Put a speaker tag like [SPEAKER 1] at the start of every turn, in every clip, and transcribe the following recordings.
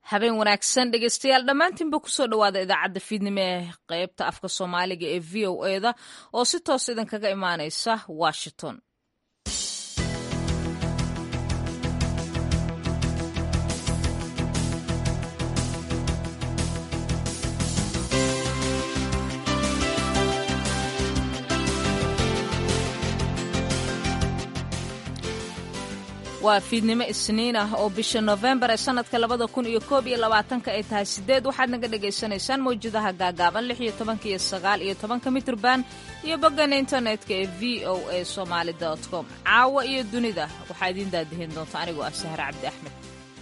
[SPEAKER 1] habeen wanaagsan dhegeystayaal dhammaantiinba kusoo dhowaada idaacadda fiidnimo ee qeybta afka soomaaliga ee v o eda oo si toos idinkaga imaaneysa washington waa fiidnimo isniin ah oo bisha nofembar ee sanadka labada kun iyo koob iyo labaatanka ay tahay sideed waxaad naga dhagaysanaysaan mawjadaha gaagaaban lix iyo tobanka iyo sagaal iyo tobanka mitrban iyo bogana internetka ee v o a somaali com caawa iyo dunida waxaa idiin daadihin doonta anigoo ah sahre cabdi axmed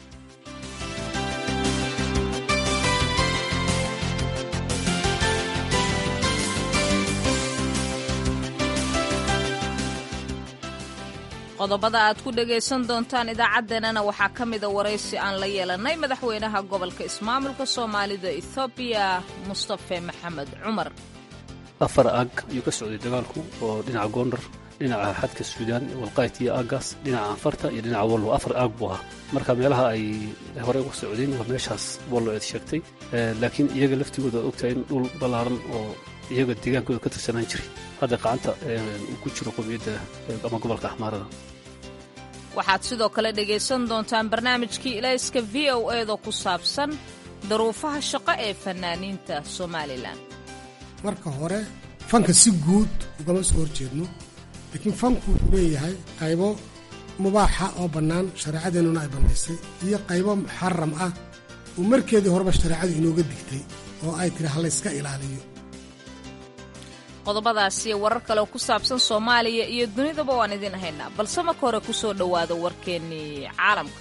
[SPEAKER 1] qodobada aad ku dhagaysan doontaan idaacaddeenana waxaa ka mida waraysi aan la yeelannay madaxweynaha gobolka ismaamulka soomaalida ethoobiya mustafe maxamed cumar
[SPEAKER 2] afar aag ayuu ka socday dagaalku oo dhinaca goondar dhinaca xadka suudaan walqayt iyo aagaas dhinaca anfarta iyo dhinaca wallo afar aag buu ahaa marka meelaha ay horey uga socdeen waa meeshaas wallo eed sheegtay laakiin iyaga laftigooda ad ogtahay in dhul ballaaran oo iyaga deegaankooda ka tirsanaan jiray hadda qacanta uu ku jiro qomiyadda ama gobolka axmaarada
[SPEAKER 1] waxaad sidoo kale dhegaysan doontaan barnaamijkii ilayska v o eeda ku saabsan daruufaha shaqo ee fanaaniinta somalilan
[SPEAKER 3] marka hore fanka si guud ugama soo horjeedno laakiin fanku wuxuu leeyahay qaybo mubaaxa oo bannaan shareecadeennuna ay bannaysay iyo qaybo muxaram ah oo markeedii horeba shareecadu inooga digtay oo ay tiri halayska ilaaliyo
[SPEAKER 1] qodobadaasiyo warar kale oo ku saabsan soomaaliya iyo dunidaba waan idiin haynaa balse marka hore ku soo dhowaada warkeennii caalamka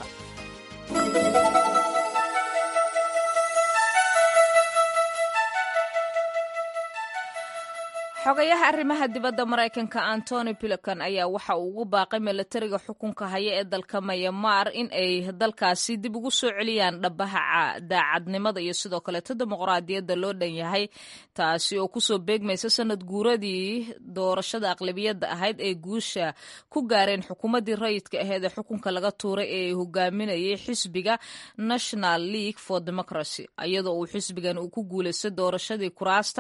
[SPEAKER 1] xogayaha arrimaha dibadda maraykanka antony pilokan ayaa waxa uu ugu baaqay milatariga xukunka haya ee dalka mayamaar in ay dalkaasi dib ugu soo celiyaan dhabaha daacadnimada iyo sidoo kaleeto dimuqraadiyadda loo dhan yahay taasi oo kusoo beegmaysa sanad guuradii doorashada aqlabiyadda ahayd ee guusha ku gaareen xukuumaddii rayidka aheed ee xukunka laga tuuray ee hogaaminayay xisbiga national league for democracy iyadoo uu xisbigan uu ku guulaystay doorashadii kuraasta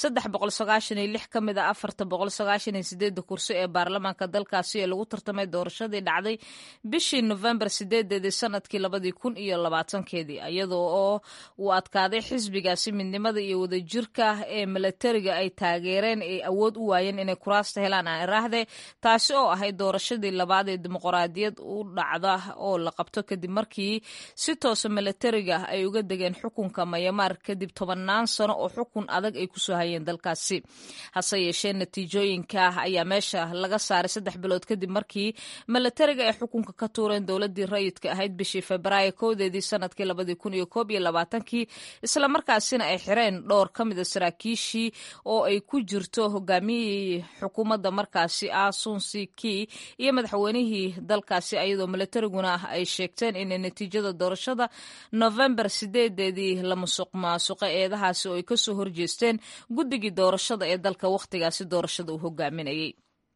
[SPEAKER 1] ka mid a afarta boqol sagaashan iyo sideedda kursi ee baarlamaanka dalkaasi ee lagu tartamay doorashadii dhacday bishii nofembar sideedeedii sanadkii labadii kun iyo labaatankeedii iyadoo oo uu adkaaday xisbigaasi midnimada iyo wadajirka ee milatariga ay taageereen ay awood u waayeen inay kuraasta helaan aan iraahde taasi oo ahayd doorashadii labaad ee dimuqraadiyad u dhacda oo la qabto kadib markii si toosa milatariga ay uga degeen xukunka mayamaar kadib tobannaan sano oo xukun adag ay kusoo hayeen dalkaasi hase yeeshee natiijooyinka ayaa meesha laga saaray saddex bilood kadib markii milatariga ay xukunka ka tuureen dowladii rayidka ahayd bishii febraayo kowdeedii sanadkii labadii kun iyo koob iyo labaatankii islamarkaasina ay xireen dhowr ka mida saraakiishii oo ay ku jirto hogaamiyihii xukuumadda markaasi ah sunsi ki iyo madaxweynihii dalkaasi ayadoo milatariguna ay sheegteen inay natiijada doorashada novembar sideedeedii la musuq maasuqa eedahaasi oo ay kasoo horjeesteen guddigii doorashada ee dalka wakhtigaasi doorashada uu hogaaminayay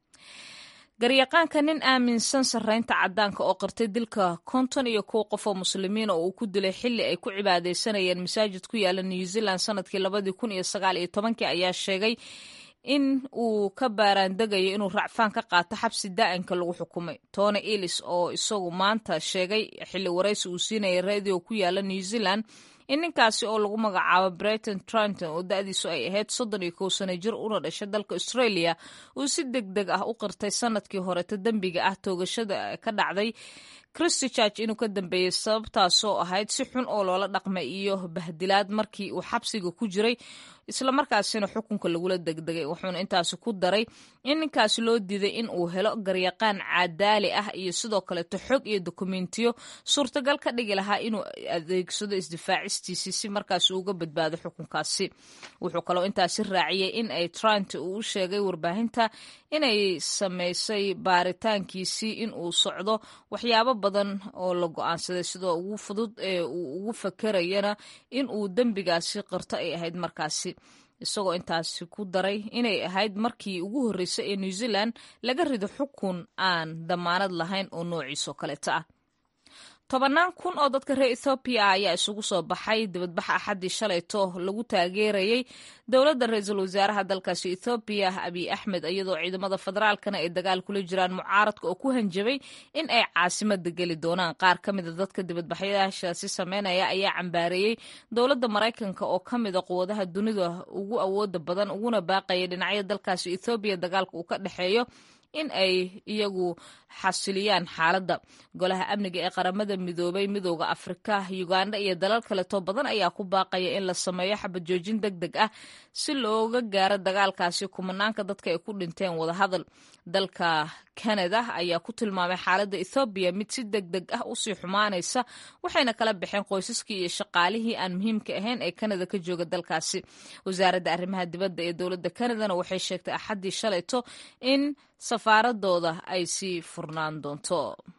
[SPEAKER 1] garyaqaanka nin aaminsan sarreynta caddaanka oo qirtay dilka konton iyo kow qof oo muslimiina oo uu ku dilay xilli ay ku cibaadaysanayeen masaajid ku yaala new zealand sanadkii labadii kun iyo sagaal iyo tobankii ayaa sheegay in uu ka baaraandegayo inuu racfaan ka qaato xabsi daa'inka lagu xukumay tony ellis oo isagu maanta sheegay xilli waraysi uu siinayay radio ku yaala new zealand in ninkaasi oo lagu magacaabo brighton tranton oo da-diisu ay ahayd soddon iyo kow sano jir una dhashay dalka australia uu si deg deg ah u qirtay sanadkii horeto dembiga ah toogashada ka dhacday christchurch inuu ka dambeeyey sababtaasoo ahayd si xun oo loola dhaqmay iyo bahdilaad markii uu xabsiga ku jiray islamarkaasina xukunka lagula degdegay wuxuuna intaasi ku daray in ninkaasi loo diiday in uu helo garyaqaan cadaali ah iyo sidoo kaleeto xog iyo dokumentiyo suurtagal ka dhigi lahaa inuu adeegsado isdifaacistiisii si markaasi uga badbaado xukunkaasi wuxuu kaloo intaasi raaciyey in ay trant uu u sheegay warbaahinta inay samaysay baaritaankiisii in uu socdo waxyaabo badan oo la go-aansaday sidoo ugu fudud ee uu ugu fakerayana in uu dembigaasi qirto ay ahayd markaasi isagoo intaasi ku daray inay ahayd markii ugu horreysay ee new zealand laga rido xukun aan damaanad lahayn oo noociisoo kaleeta ah tobannaan kun oo dadka reer ethoobiya ah ayaa isugu soo baxay dibadbaxa axaddii shalayto lagu taageerayey dowladda ra-iisul wasaaraha dalkaasi ethoobiya abiy axmed iyadoo ciidamada federaalkana ay dagaal kula jiraan mucaaradka oo ku hanjabay in ay caasimada geli doonaan qaar ka mida dadka dibadbaxyaashaasi sameynaya ayaa cambaareeyey dowladda maraykanka oo ka mida quwadaha dunida ugu awooda badan uguna baaqaya dhinacyo dalkaasi ethoobiya dagaalka uu ka dhexeeyo in ay iyagu xasiliyaan xaaladda golaha amniga ee qaramada midoobay midooda afrika uganda iyo dalal kaleto badan ayaa ku baaqaya in la sameeyo xabad joojin deg deg ah si looga gaaro dagaalkaasi kumanaanka dadka ay ku dhinteen wadahadal dalka canada ayaa ku tilmaamay xaaladda ethoobiya mid si deg deg ah usii xumaanaysa waxayna kala baxeen qoysaskii iyo shaqaalihii aan muhiimka ahayn ee canada ka jooga dalkaasi wasaaradda arrimaha dibadda ee dowladda canadana waxay sheegtay axaddii shalayto in safaaradooda ay sii furnaan doonto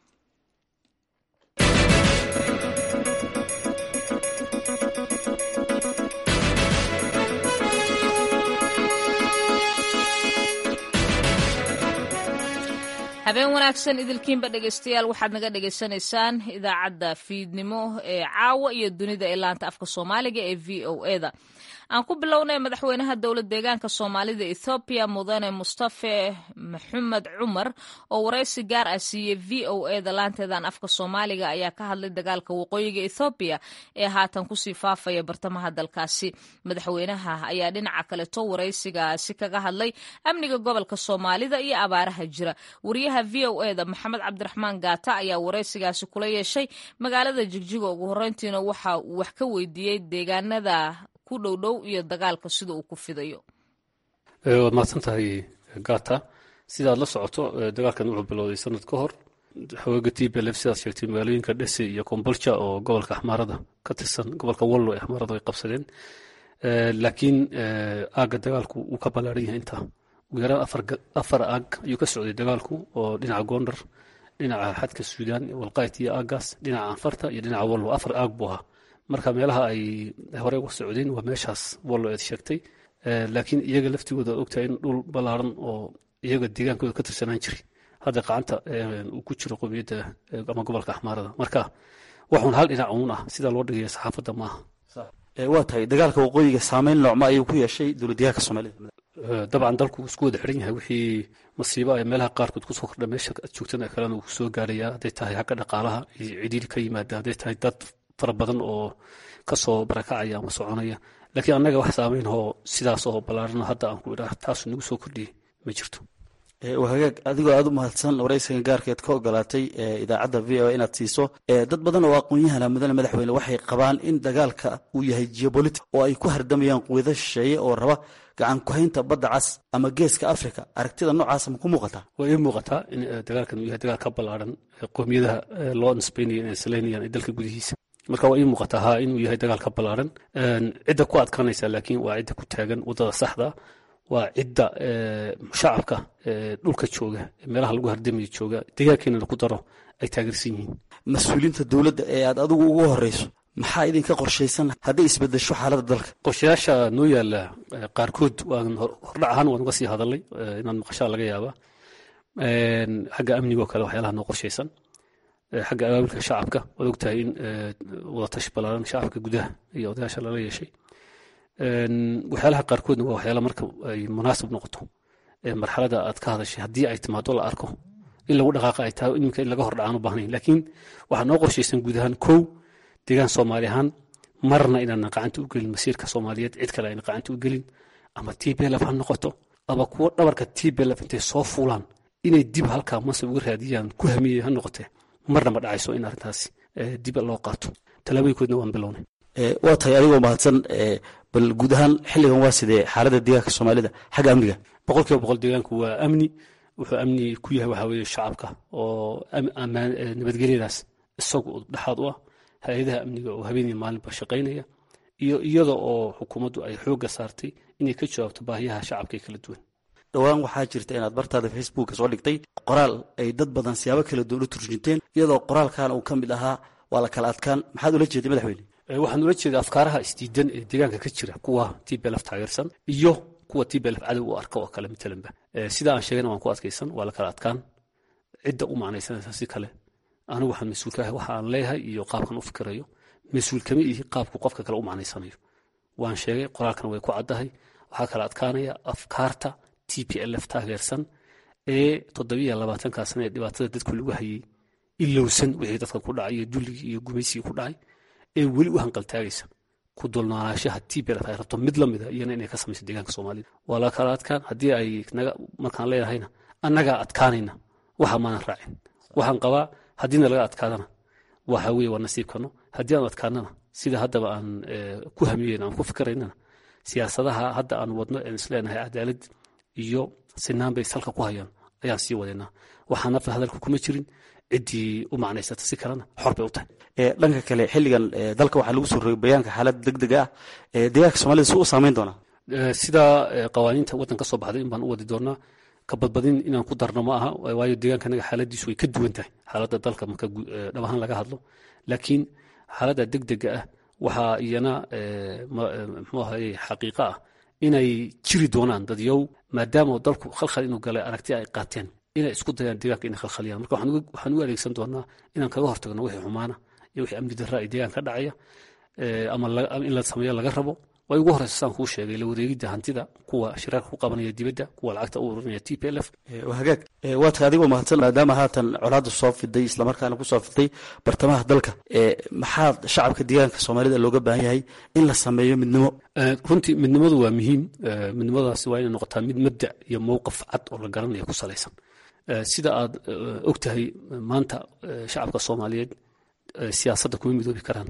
[SPEAKER 1] habeen wanaagsan idilkiinba dhegeystayaal waxaad naga dhegaysanaysaan idaacadda fiidnimo ee caawa iyo dunida ee laanta afka soomaaliga ee v o eda aan ku bilownay madaxweynaha dowlad deegaanka soomaalida ethoobiya mudane mustafe maxamed cumar oo waraysi gaar ah siiyey v o eda laanteedan afka soomaaliga ayaa ka hadlay dagaalka waqooyiga ethoobiya ee haatan kusii faafaya bartamaha dalkaasi madaxweynaha ayaa dhinaca kaleto waraysigaasi kaga hadlay amniga gobolka soomaalida iyo abaaraha jira wariyaha v o eda maxamed cabdiraxmaan gaata ayaa waraysigaasi kula yeeshay magaalada jigjiga ugu horeyntiina waxa uu wax ka weydiiyey deegaanada ku dhowdhow iyo dagaalka sida uu ku fidayo
[SPEAKER 2] waad mahadsan tahay gata sidaad la socoto dagaalkan wuxuu bilowday sanad ka hor xooga t b lf sidaad sheegtay magaalooyinka dhese iyo kombolja oo gobolka axmaarada ka tirsan gobolka wallo ee axmaarada ay qabsadeen laakiin aagga dagaalku uu ka ballaaran yahay intaa ugu yaraan afar aag ayuu ka socday dagaalku oo dhinaca gondar dhinaca xadka suudaan walqayt iyo aaggaas dhinaca anfarta iyo dhinaca wallo afar aag buu ahaa marka meelaha ay horey uga socdeen waa meeshaas wallo eed sheegtay laakiin iyaga laftigooda ad ogtahay in dhul ballaaran oo iyaga deegaankooda ka tirsanaan jiray hadda qacanta uu ku jiro qowmiyadda ama gobolka axmaarada marka waxuun hal dhinac uun ah sida loo dhigaya saxaafadda maaha
[SPEAKER 4] waa tahay dagaalka waqooyiga saameyn noocma ayuu ku yeeshay dowladdeegaanka soomaalida
[SPEAKER 2] dabcan dalku isku wada xiran yahay wixii masiibo ay meelaha qaarkood kusoo kordha meesha aad joogtana kalena uu kusoo gaaraya hadday tahay xagga dhaqaalaha iyo cidhiiri ka yimaada hadday tahay dad fara badan oo kasoo barakacaya ama soconaya laakiin annaga wax saameyn oo sidaas oo ballaarano hadda aan ku idhaah taasu nagu soo kordhiyey ma jirto
[SPEAKER 4] hagaag adigoo aada u mahadsan waraysiga gaarkeed ka ogolaatay idaacadda v o inaad siiso dad badan oo aqoon-yahana mudane madaxweyne waxay qabaan in dagaalka uu yahay geopolitic oo ay ku hardamayaan quwado shisheeye oo raba gacan ku-haynta badda cas ama geeska africa aragtida noocaasa ma ku muuqataa
[SPEAKER 2] waa ii muuqataa in dagaalkan uu yahay dagaal ka ballaaran qowmiyadaha loo nisbaynaya inay salaynayaan dalka gudihiisa marka waa ii muuqataa ha inuu yahay dagaal ka ballaaran cidda ku adkaanaysa laakiin waa cidda ku taagan waddada saxda waa cidda shacabka dhulka jooga meelaha lagu hardamayo jooga deegaankeenana ku daro ay taageersan yihiin
[SPEAKER 4] mas-uuliyiinta dowladda ee aad adigu ugu horeyso maxaa idinka qorshaysan hadday isbedesho xaaladda dalka
[SPEAKER 2] qorshayaasha noo yaala qaarkood waan hordhac ahaan waan uga sii hadalay inaan maqashaa laga yaabaa xagga amnigoo kale waxyaalaha noo qorshaysan xagga abaabulka shacabka waad ogtahay in wadatashi ballaaran shacabka gudaha iyo odayaasha lala yeeshay waxyaalaha qaarkoodna waa waxyaala marka ay munaasib noqoto marxalada aad ka hadashay haddii ay timaado la arko in lagu dhaqaaqa ay tahay iminka in laga hordhacaan u baahnayn laakiin waxaa noo qorshaysan guud ahaan kow deegaan soomaali ahaan marna inaanan qacanta u gelin masiirka soomaaliyeed cid kale ayna qacanta u gelin ama t b lf ha noqoto ama kuwo dhabarka t b lf intay soo fuulaan inay dib halkaa masab uga raadiyaan ku hamiyey ha noqotee marna ma dhacayso in arrintaasi dib loo qaato tallaabooyinkoodna waan bilownay
[SPEAKER 4] waa tahay adigoo mahadsan bal guud ahaan xilligan waa sidee xaaladda deegaanka soomaalida xagga amniga
[SPEAKER 2] boqol kiiba boqol deegaanku waa amni wuxuu amni ku yahay waxaa weeye shacabka oo nabadgelyadaas isagu dhexaad u ah hay-adaha amniga oo habeenii maalinba shaqaynaya iyo iyada oo xukuumaddu ay xoogga saartay inay ka jawaabto baahiyaha shacabka ee kala duwan
[SPEAKER 4] dhowaan waxaa jirta inaad bartaada facebooka soo dhigtay qoraal ay dad badan siyaabo kala duwan u turjinteen iyadoo qoraalkan uu ka mid ahaa waa la kala adkaan maxaad ula jeeday madaxweyne
[SPEAKER 2] waxaan ula jeeda afkaaraha isdiidan ee deegaanka ka jira kuwa t b lf taageersan iyo kuwa t b lf cadow u arka oo kale matalanba sida aan sheegayna waan ku adkaysan waa la kala adkaan cidda u macnaysanaysa si kale anigu waxaan mas-uul ka ahay waxa aan leeyahay iyo qaabkan u fikirayo mas-uul kama ihi qaabku qofka kale u macnaysanayo waan sheegay qoraalkan way ku caddahay waxaa kala adkaanaya afkaarta t p l f taageersan ee toddobiiyo labaatankaa sana ee dhibaatada dadku lagu hayey ilowsan wixii dadka ku dhacay iyo dulligii iyo gumaysigii ku dhacay ee weli u hanqaltaagaysa ku dulnoolaashaha t p l f ay rabto mid la mida iyana inay ka samayso deegaanka soomaalida waa la kala adkaan haddii ay naga markaan leedahayna annagaa adkaanayna waxa maanan raacin waxaan qabaa haddiina laga adkaadana waxa weye waa nasiibkano haddii aan adkaanana sida haddaba aan ku hamiyeyn aan ku fikiraynana siyaasadaha hadda aan wadno aan isleenahay cadaalad iyo sinaan bay salka ku hayaan ayaan sii wadaynaa waxaan nafta hadalka kuma jirin ciddii u macnaysata si kalena xor bay u tahay
[SPEAKER 4] dhanka kale xilligan dalka waxaa lagu soo rogay bayaanka xaalada deg dega ah deegaanka soomaalida si u saameyn doonaa
[SPEAKER 2] sidaa qawaaniinta waddan ka soo baxday in baan u wadi doonaa ka badbadin inaan ku darno ma aha waayo deegaanka anaga xaaladiisu way ka duwan tahay xaaladda dalka marka dhab ahaan laga hadlo laakiin xaaladda deg dega ah waxaa iyana mxuu ahaye xaqiiqa ah inay jiri doonaan dadyow maadaama dalku khalkhal inuu galay aragti ay qaateen inay isku dayaan deegaanka inay khalkhaliyaan marka waxaan u adeegsan doonaa inaan kaga hortagno wixii xumaana iyo wixii amni darra ay deegaanka ka dhacaya ama in la sameeyo laga rabo way ugu horeysa saan kuu sheegay la wareegidda hantida kuwa shiraarka ku qabanaya dibadda kuwa lacagta u ururinaya t p l f
[SPEAKER 4] hagaag waa tahay adigoo mahadsan maadaama haatan colaadda soo fiday islamarkaana ku soo fiday bartamaha dalka maxaa shacabka deegaanka soomaalida looga baahan yahay in la sameeyo midnimo
[SPEAKER 2] runtii midnimadu waa muhiim midnimadaasi waa inay noqotaa mid mabda iyo mowqif cad oo la garanaya ku salaysan sida aad og tahay maanta shacabka soomaaliyeed siyaasadda kuma midoobi karaan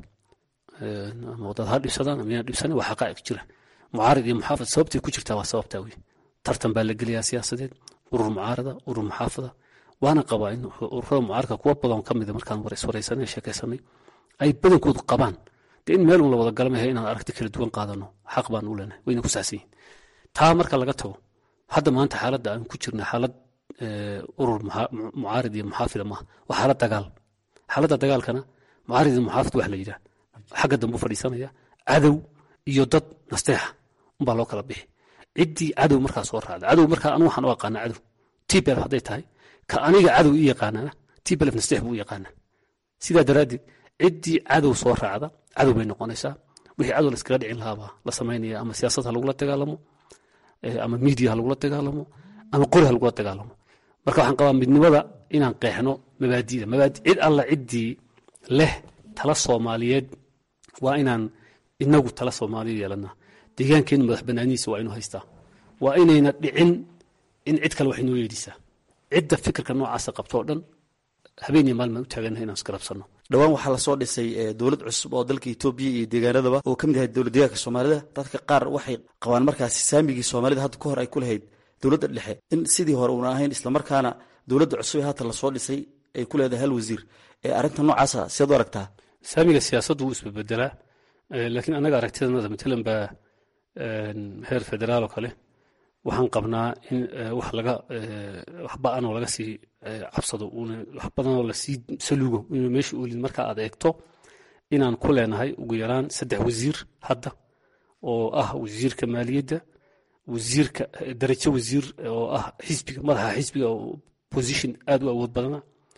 [SPEAKER 2] ama wadad ha dhibsadaan ama inaan dhibsanin waa xaqaa'iq jira mucaarid iyo muxaafid sababtay ku jirtaa waa sababtaa wey tartan baa la geliyaa siyaasadeed urur mucaarada urur muxaafada waana qabaa in ururada mucaaradka kuwa badan ka mida markaan wareyswareysanay sheekaysanay ay badankoodu qabaan dee in meel un la wada galamahay inaan aragti kala duwan qaadano xaq baan u leenahay wayna ku saxsan yihin taa marka laga tago hadda maanta xaaladda aan ku jirna xaalad urur mucaarid iyo muxaafida maaha waa xaalad dagaal xaaladda dagaalkana mucaarid iyo muxaafid wax la yidhaah xagga dambe u fadhiisanaya cadow iyo dad nasteexa unbaa loo kala bixi ciddii cadow markaa soo raacda cadow markaa anu waxaan u aqaana cadow tbelf hadday tahay ka aniga cadow ii yaqaanana tbelf nasteex buu u yaqaanaa sidaa daraaddeed ciddii cadow soo raacda cadow bay noqonaysaa wixii cadow laskaga dhicin lahaabaa la samaynaya ama siyaasad ha lagula dagaalamo ama miidiya ha lagula dagaalamo ama qori ha lagula dagaalamo marka waxaan qabaa midnimada inaan qeexno mabaadida mabaadi cid alla ciddii leh tala soomaaliyeed waa inaan inagu tala soomaaliya yeelanaa deegaankeenu madax banaanihiisa waa inuu haystaa waa inayna dhicin in cid kale wax inoo yeedhisaa cidda fikirka noocaasa qabto oo dhan habeen iyo maalin baan u taaganahay inaan isgarabsanno
[SPEAKER 4] dhowaan waxaa lasoo dhisay dowlad cusub oo dalka etoobiya iyo deegaanadaba oo ka mid yahay dowlad deegaanka soomaalida dadka qaar waxay qabaan markaasi saamigii soomaalida hadda ka hor ay ku lahayd dowladda dhexe in sidii hore uuna ahayn islamarkaana dowladda cusub ee haatan lasoo dhisay ay ku leedahay hal wasiir arrinta noocaasa siaad u aragtaa
[SPEAKER 2] saamiga siyaasaddu wuu isbebedelaa laakiin annaga aragtidanada matalan baa heer federaal oo kale waxaan qabnaa in wax laga wax ba-an oo laga sii cabsado uuna wax badan oo lasii saluugo inuu meesha oolin marka aad eegto inaan ku leenahay ugu yaraan saddex wasiir hadda oo ah wasiirka maaliyadda wasiirka darajo wasiir oo ah xisbiga madaxa xisbiga oo position aada u awood badana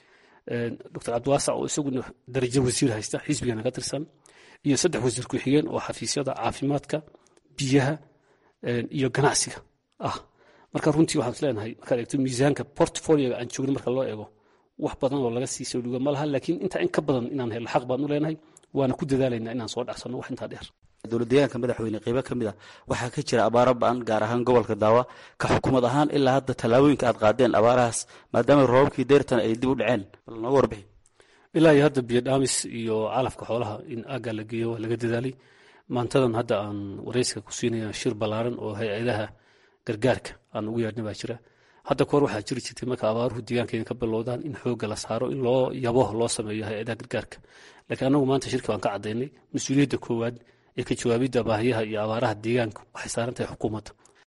[SPEAKER 2] doctor cabdiwaasac oo isaguna darajo wasiir haysta xisbigana ka tirsan iyo saddex wasiir ku-xigeen oo xafiisyada caafimaadka biyaha iyo ganacsiga ah marka runtii waxaan isleenahay markaad eegto miisaanka portfolioga aan joogno marka loo eego wax badan oo laga sii soo dhuga ma laha laakiin intaa in ka badan inaan helno xaq baan u leenahay waana ku dadaalaynaa inaan soo dhacsanno wax intaa dheer
[SPEAKER 4] dowlad deegaanka madaxweyne qeybo ka mid a waxaa ka jira abaaro ba-an gaar ahaan gobolka daawa ka xukuumad ahaan ilaa hadda tallaabooyinka aad qaadeen abaarahaas maadaama roobabkii deyrtan ay dib u dhaceen bal nooga warbixi
[SPEAKER 2] ilaa iyo hadda biyo dhaamis iyo calafka xoolaha in aagga la geeyo waa laga dadaalay maantadan hadda aan wareyska ku siinaya shir ballaaran oo hay-adaha gargaarka aan ugu yeedhna baa jira hadda kahor waxaa jiri jirtay marka abaaruhu deegaankeena ka bilowdaan in xoogga la saaro in loo yabo loo sameeyo hay-adaha gargaarka laakiin annagu maanta shirki baan ka caddaynay mas-uuliyadda koowaad ee ka jawaabidda baahiyaha iyo abaaraha deegaanka waxay saaran tahay xukuumadda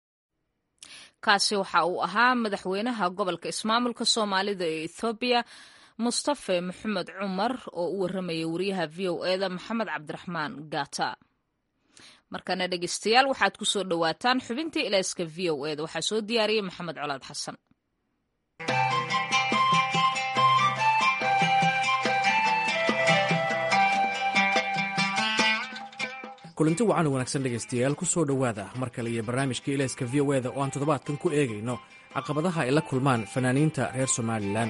[SPEAKER 1] kaasi waxa uu ahaa madaxweynaha gobolka ismaamulka soomaalida ee ethoobiya mustafe maxamed cumar oo u warramaya wariyaha v o eda maxamed cabdiraxmaan gata markana dhegeystayaal waxaad ku soo dhowaataan xubintii ilayska v o eda waxaa soo diyaariyey maxamed colaad xasan
[SPEAKER 5] kulanti wacan wanaagsan dhegaystayaal ku soo dhowaada mar kale iyo barnaamijka ilayska v o eda oo aan toddobaadkan ku eegayno caqabadaha ay la kulmaan fanaaniinta reer somalilan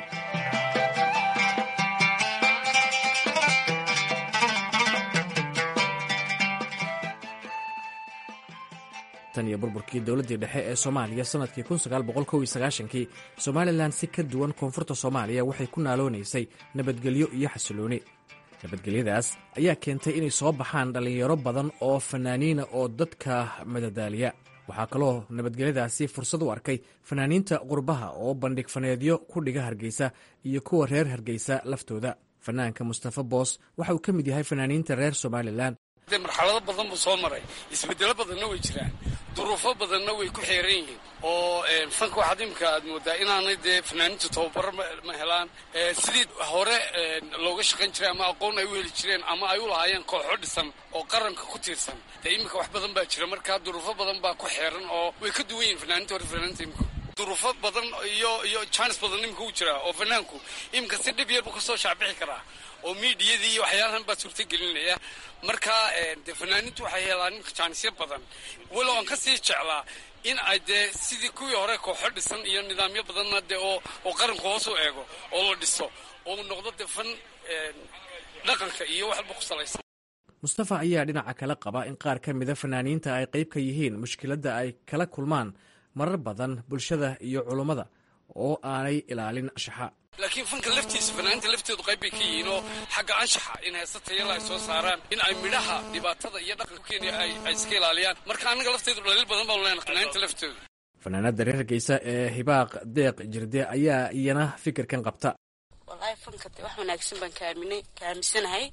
[SPEAKER 5] tan iyo burburkii dowladdii dhexe ee soomaaliya sannadkii kii somalilan si ka duwan koonfurta soomaaliya waxay ku naaloonaysay nabadgelyo iyo xasilooni nabadgelyadaas ayaa keentay inay soo baxaan dhallinyaro badan oo fanaaniina oo dadka madadaaliya waxaa kaloo nabadgelyadaasi fursad u arkay fanaaniinta qurbaha oo bandhig faneedyo ku dhiga hargeysa iyo kuwa reer hargeysa laftooda fanaanka mustafa boos waxa uu ka mid yahay fanaaniinta reer somalilan
[SPEAKER 6] de marxalado badan buu soo maray isbedelo badanna way jiraan duruufo badanna way ku xeeran yihiin oo fanka waxaad imika aad moodaa inaanay dee fanaaniintu tababaro ma helaan sidii hore looga shaqayn jiray ama aqoon ay u heli jireen ama ay u lahaayeen kooxo dhisan oo qaranka ku tiirsan dee iminka wax badan baa jira markaa duruufo badan baa ku xeeran oo way ka duwan yihin fanaaniinta hore fanaaniinta imika duruufo badan iyo iyo jaanis badan iminka u jiraa oo fanaanku iminka si dhib yar buu kasoo shaacbixi karaa oo miidiyadii iyo waxyaalahan baa suurtagelinaya marka dee fanaaniintu waxay helaan iminka jaanisyo badan walow aan ka sii jeclaa in ay dee sidii kuwii hore kooxo dhisan iyo nidaamyo badanna dee oo oo qaranku hoos u eego oo la dhiso oo noqdo dee fan dhaqanka iyo waxalba ku salaysan
[SPEAKER 5] mustafa ayaa dhinaca kale qaba in qaar ka mida fanaaniinta ay qayb ka yihiin mushkiladda ay kala kulmaan marar badan bulshada iyo culummada oo aanay ilaalin anshaxa
[SPEAKER 6] laakiin fanka laftiisa fanaaniinta lafteedu qayb bay ka yihiin oo xagga anshaxa in heesa tayala ay soo saaraan in ay midhaha dhibaatada iyo dhaqanka kenya ay iska ilaaliyaan marka annaga lafteedu dhaliil badan baanu leenahay fanaaniinta laftooda
[SPEAKER 5] fanaanada reer hargeysa ee hibaaq deeq jirde ayaa iyana fikirkan qabta
[SPEAKER 7] wallaahi fanka de wax wanaagsan baan kaaminay kaamisanahay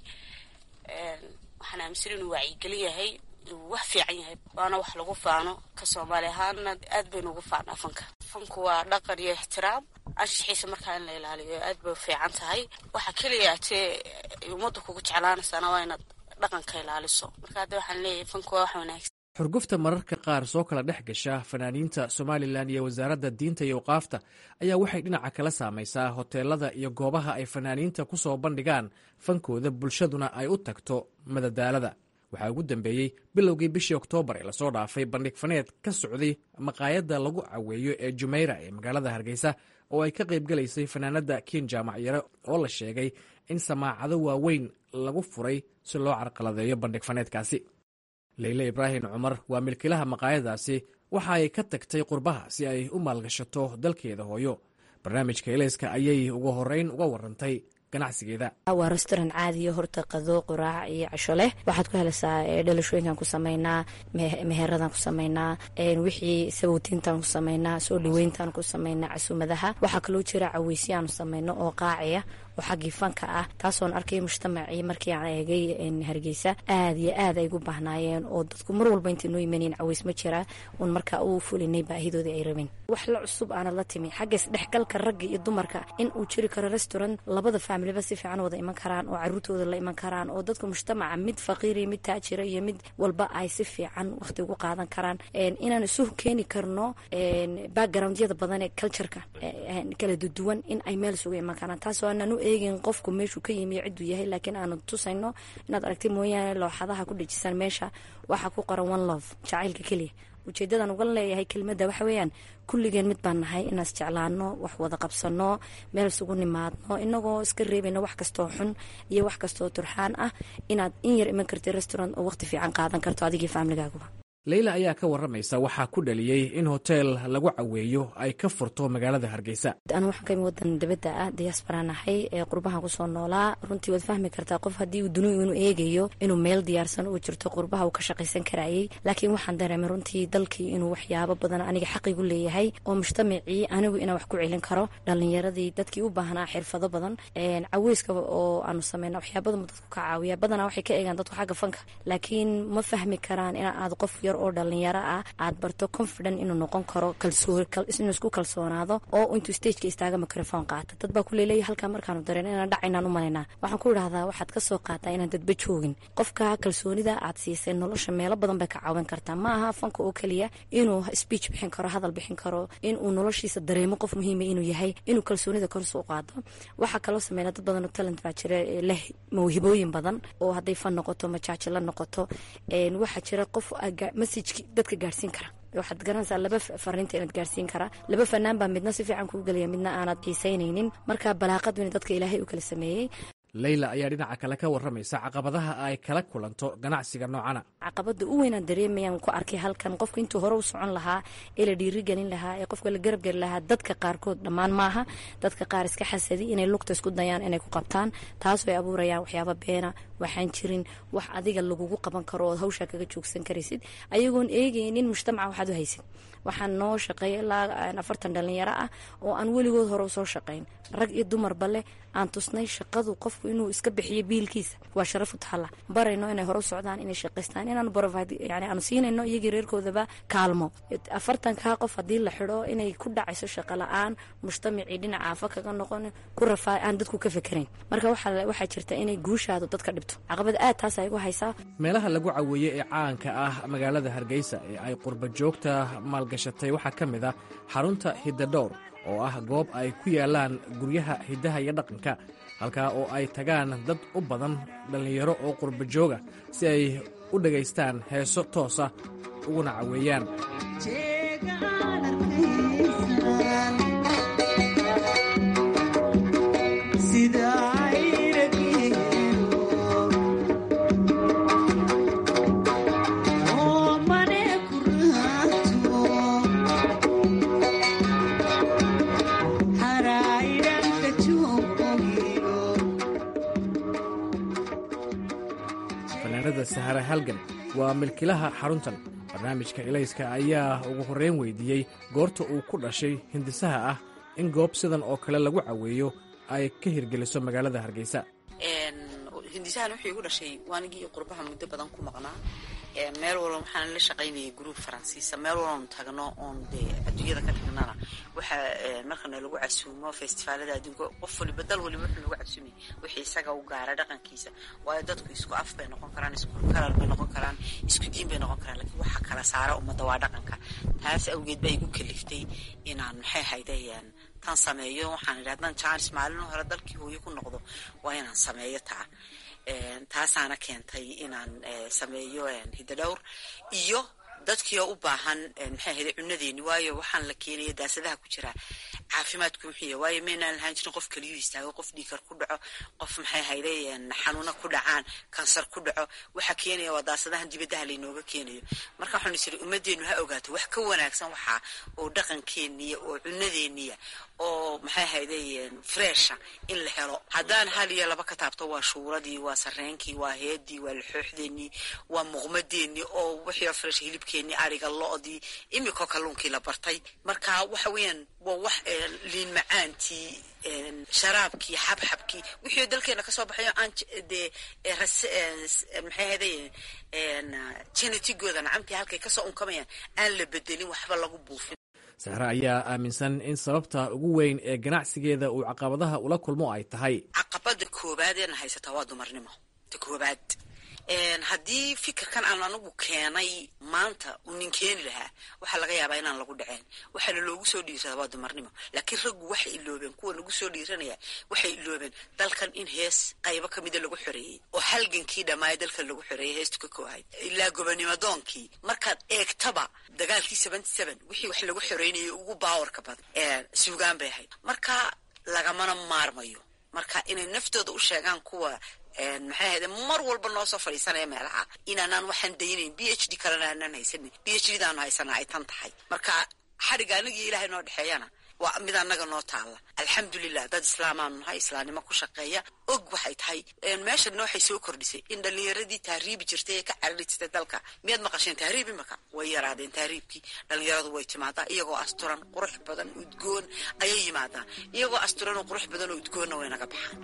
[SPEAKER 7] waxaan aaminsan inuu wacyigelin yahay inuu wax fiican yahay waana wax lagu faano ka soomaali ahaana aad baynu ugu faanaa fanka fanku waa dhaqan iyo ixtiraam anshaxiisa markaa in la ilaaliyo aad bay fiican tahay waxa keliya tee ummadda kugu jeclaanaysaana waa inaad dhaqanka ilaaliso marka hadda waxaan leeyahay fanku waa wax wanaagsan
[SPEAKER 5] xurgufta mararka qaar soo kala dhex gasha fanaaniinta somalilan iyo wasaaradda diinta iyo waqaafta ayaa waxay dhinaca kala saamaysaa hoteelada iyo goobaha ay fanaaniinta ku soo bandhigaan fankooda bulshaduna ay u tagto madadaalada waxaa ugu dambeeyey bilowgii bishii oktoobar ee lasoo dhaafay bandhig faneed ka socday maqaayadda lagu caweeyo ee jumayra ee magaalada hargeysa oo ay ka qaybgalaysay fanaanadda kiin jaamac yare oo la sheegay in samaacado waaweyn lagu furay si loo carqaladeeyo bandhig faneedkaasi leyle ibraahim cumar waa milkilaha maqaayadaasi waxa ay ka tagtay qurbaha si ay u maalgashato dalkeeda hooyo barnaamijka elayska ayay ugu horeyn uga warantay ganacsigeeda
[SPEAKER 8] waa restaurant caadiyo horta qado quraac iyo casho leh waxaad ku helaysaa dhalashooyinkan ku sameynaa meheradaan ku sameynaa wixii sabowtiintaan ku sameynaa soo dhaweyntaan ku sameynaa casuumadaha waxaa kaloo jira caweysyaanu sameyno oo qaaciya oo xaggii fanka ah taasoon arkay mujtamacii markii aan eegay hargeysa aad iyo aad ay gu baahnaayeen oo dadku mar walba intay noo yimaaneen caweys ma jira uun markaa uu fulinay baahidoodii ay rabeen wax la cusub aanad la timi xagga isdhexgalka ragga iyo dumarka in uu jiri karo restaurant labada faamiliba si fiican wada iman karaan oo caruurtooda la iman karaan oo dadka mujtamaca mid faqiiriya mid taajira iyo mid walba ay si fiican waqti ugu qaadan karaan inaan isu keeni karno backgroundyada badan ee cultureka kala duduwan in ay meel isugu iman karaan taasoo aanan u eegin qofku meeshuu ka yimi cidduu yahay laakiin aanu tusayno inaad aragtay mooyaane looxadaha ku dhejisan meesha waxaa ku qoran one love jacaylka keliya ujeedadan uga leeyahay kelimadda waxa weeyaan kulligeen mid baan nahay inaan isjeclaano wax wada qabsano meel isugu nimaadno inagoo iska reebayno wax kastoo xun iyo wax kastoo turxaan ah inaad in yar iman kartid restaurant oo waqti fiican qaadan karto adigii faamligaaguba
[SPEAKER 5] leyla ayaa ka waramaysa waxaa ku dhaliyey in hoteel lagu caweeyo ay ka furto magaalada hargeysa
[SPEAKER 8] anu waxaan ka imi wadan dibadda ah diyaasbara nahay ee qurbahan kusoo noolaa runtii waad fahmi kartaa qof haddii uu duniyu inuu eegayo inuu meel diyaarsan uu jirto qurbaha uu ka shaqaysan karayay laakiin waxaan dareemay runtii dalkii inuu waxyaabo badan aniga xaqigu leeyahay oo mujtamacii anigu inaan wax ku celin karo dhalinyaradii dadkii u baahnaa xirfado badan caweyska oo aanu sameyna waxyaabadama dadku ka caawiya badanaa waxay ka eegaan dadku xagga fanka laakiin ma fahmi karaan in aad qof yar oo dhalinyaro ah aad barto confident inuu noqon karo inuu isku kalsoonaado oo intuu stageka istaaga microphone qaata dad baa kuleeleeya halkaa markaanu dareen inaan dhacaynaan u malaynaa waxaan ku idhahdaa waxaad kasoo qaataa inaan dadba joogin qofka kalsoonida aad siisay nolosha meelo badan bay ka caawin kartaa ma aha fanka oo keliya inuu speech bixin karo hadal bixin karo inuu noloshiisa dareemo qof muhiima inuu yahay inuu kalsoonida korsa u qaado waxaa kaloo sameynaa dad badan oo talent baa jira leh mawhibooyin badan oo hadday fan noqoto majaaji la noqoto waxaa jira qof messajki dadka gaadhsiin kara waxaad garanaysaa laba fariinta inaad gaarsiin karaa laba fanaan baa midna si fiican kuu gelaya midna aanad xiisaynaynin marka balaaqadu in dadka ilaahay u kala sameeyey
[SPEAKER 5] leyla ayaa dhinaca kale ka waramaysa caqabadaha ay kala kulanto ganacsiga noocana
[SPEAKER 8] caqabada u weynaan dareemayaan ku arkay halkan qofka intuu hore u socon lahaa ee la dhiirigelin lahaa ee qofka la garabgeli lahaa dadka qaarkood dhammaan maaha dadka qaar iska xasadi inay lugta isku dayaan inay ku qabtaan taas ay abuurayaan waxyaaba beena waxaan jirin wax adiga lagugu qaban karo ood hawshaa kaga joogsan karaysid ayagoon eegaynin mujtamaca waxaad u haysid waxaan noo shaqeeya ilaa afartan dhalinyaro ah oo aan weligood hore usoo shaqayn rag iyo dumarba leh aan tusnay shaqadu qofku inuu iska bixiyo biilkiisa waa sharaf utahala barayno inay hore u socdaan inay shaqaystaan inaanu provide yani aanu siinayno iyagii reerkoodaba kaalmo afartankaa qof haddii la xidho inay ku dhacayso shaqo la-aan mujtamacii dhinaca afa kaga noqon ku rafaa aan dadku ka fekerayn marka waxaa jirta inay guushaadu dadka dhibto caqabad aad taas ay gu haysaa
[SPEAKER 5] meelaha lagu caweeye ee caanka ah magaalada hargeysa ee ay qurba joogta maalgashatay waxaa ka mid ah xarunta hiddadhowr oo ah goob ay ku yaalaan guryaha hiddaha iyo dhaqanka halkaa oo ay tagaan dad u badan dhallinyaro oo qurba jooga si ay u dhegaystaan heeso toosa uguna caweeyaan fanaanada sahara halgan waa milkilaha xaruntan barnaamijka ilayska ayaa ugu horreyn weydiiyey goorta uu ku dhashay hindisaha ah in goob sidan oo kale lagu caweeyo ay ka hirgeliso magaalada hargeysa
[SPEAKER 9] hindisahan wuxuu igu dhashay waanigii qurbaha muddo badan ku maqnaa meel walba waxaan la shaqaynayay gruub faransiisa meel walbaanu tagno oon dee adduunyada ka tagnana waxa markana lagu casuumo festivaalada adduunka qof waliba dal waliba wuxuu lagu casuumay wixii isaga u gaara dhaqankiisa waayo dadku isku af bay noqon karaan isku kalar bay noqon karaan isku diin bay noqon karaan laakiin waxa kala saara ummadda waa dhaqanka taas awgeed baa igu kaliftay inaan maxay haydayaan tan sameeyo waxaan idhi haddaan jaanis maalin hore dalkii hooyo ku noqdo waa inaan sameeyo taa taasaana keentay inaan sameeyo hidadhowr iyo dadkiioo u baahan maxay ahayde cunadeeni waayo waxaan la keenaya daasadaha ku jira caafimaadku muxiya waayo maynaan lahaan jirin qof kaliyu istaago qof dhiikar ku dhaco qof maxay ahayde xanuuna ku dhacaan kansar ku dhaco waxa keenaya waa daasadahan dibadaha laynooga keenayo marka waxaanu isiri ummadeenu ha ogaato wax ka wanaagsan waxaa oo dhaqankeeniya oo cunadeeniya oo maxay ahayde fresha in la helo haddaan hal iyo laba ka taabto waa shuuradii waa sareenkii waa heedii waa laxooxdeenii waa muuqmadeenii oo wixii fresh hilibkeenii ariga lo-dii imikoo kalluunkii la bartay marka waxa weeyaan waa wax liin macaantii sharaabkii xabxabkii wixii dalkeena kasoo baxayo aan dee maxay ahayde genetigooda nacamtii halkay kasoo unkamayaan aan la bedelin waxba lagu buufin
[SPEAKER 5] sahre ayaa aaminsan in sababta ugu weyn ee ganacsigeeda uu caqabadaha ula kulmo ay tahay
[SPEAKER 9] caqabada koobaad eena haysataa waa dumarnimo ta koobaad haddii fikirkan aan anigu keenay maanta uu nin keeni lahaa waxaa laga yaabaa inaan lagu dhaceen waxaana loogu soo dhiirsadaa waa dumarnimo laakiin raggu waxay iloobeen kuwa nagu soo dhiiranaya waxay iloobeen dalkan in hees qaybo kamida lagu xoreeyey oo halgankii dhammaaya dalkan lagu xoreeyey heestu ka koohayd ilaa gobonimo doonkii markaad eegtaba dagaalkii seventy seven wixii wax lagu xoreynayay ugu baawarka badan suugaan bay ahayd marka lagamana maarmayo marka inay naftooda u sheegaan kuwa maxay ahayde mar walba noo soo fadhiisanaya meelaha inaanaan waxaan daynayn b h d kalena aanaan haysanin b h d daanu haysanaa ay tan tahay marka xadhigga anagii ilaahay noo dhexeeyana waa mid annaga noo taalla alxamdulilah dad islaamaanu nahay islaamnimo ku shaqeeya og waxay tahay meeshana waxay soo kordhisay in dhallinyaradii tahriibi jirtay ee ka carari jirtay dalka miyaad maqasheen tahriib imaka way yaraadeen tahriibkii dhallinyaradu way timaadaa iyagoo asturan qurux badan udgoon ayay yimaadaan iyagoo asturan oo qurux badan oo udgoonna way naga baxaan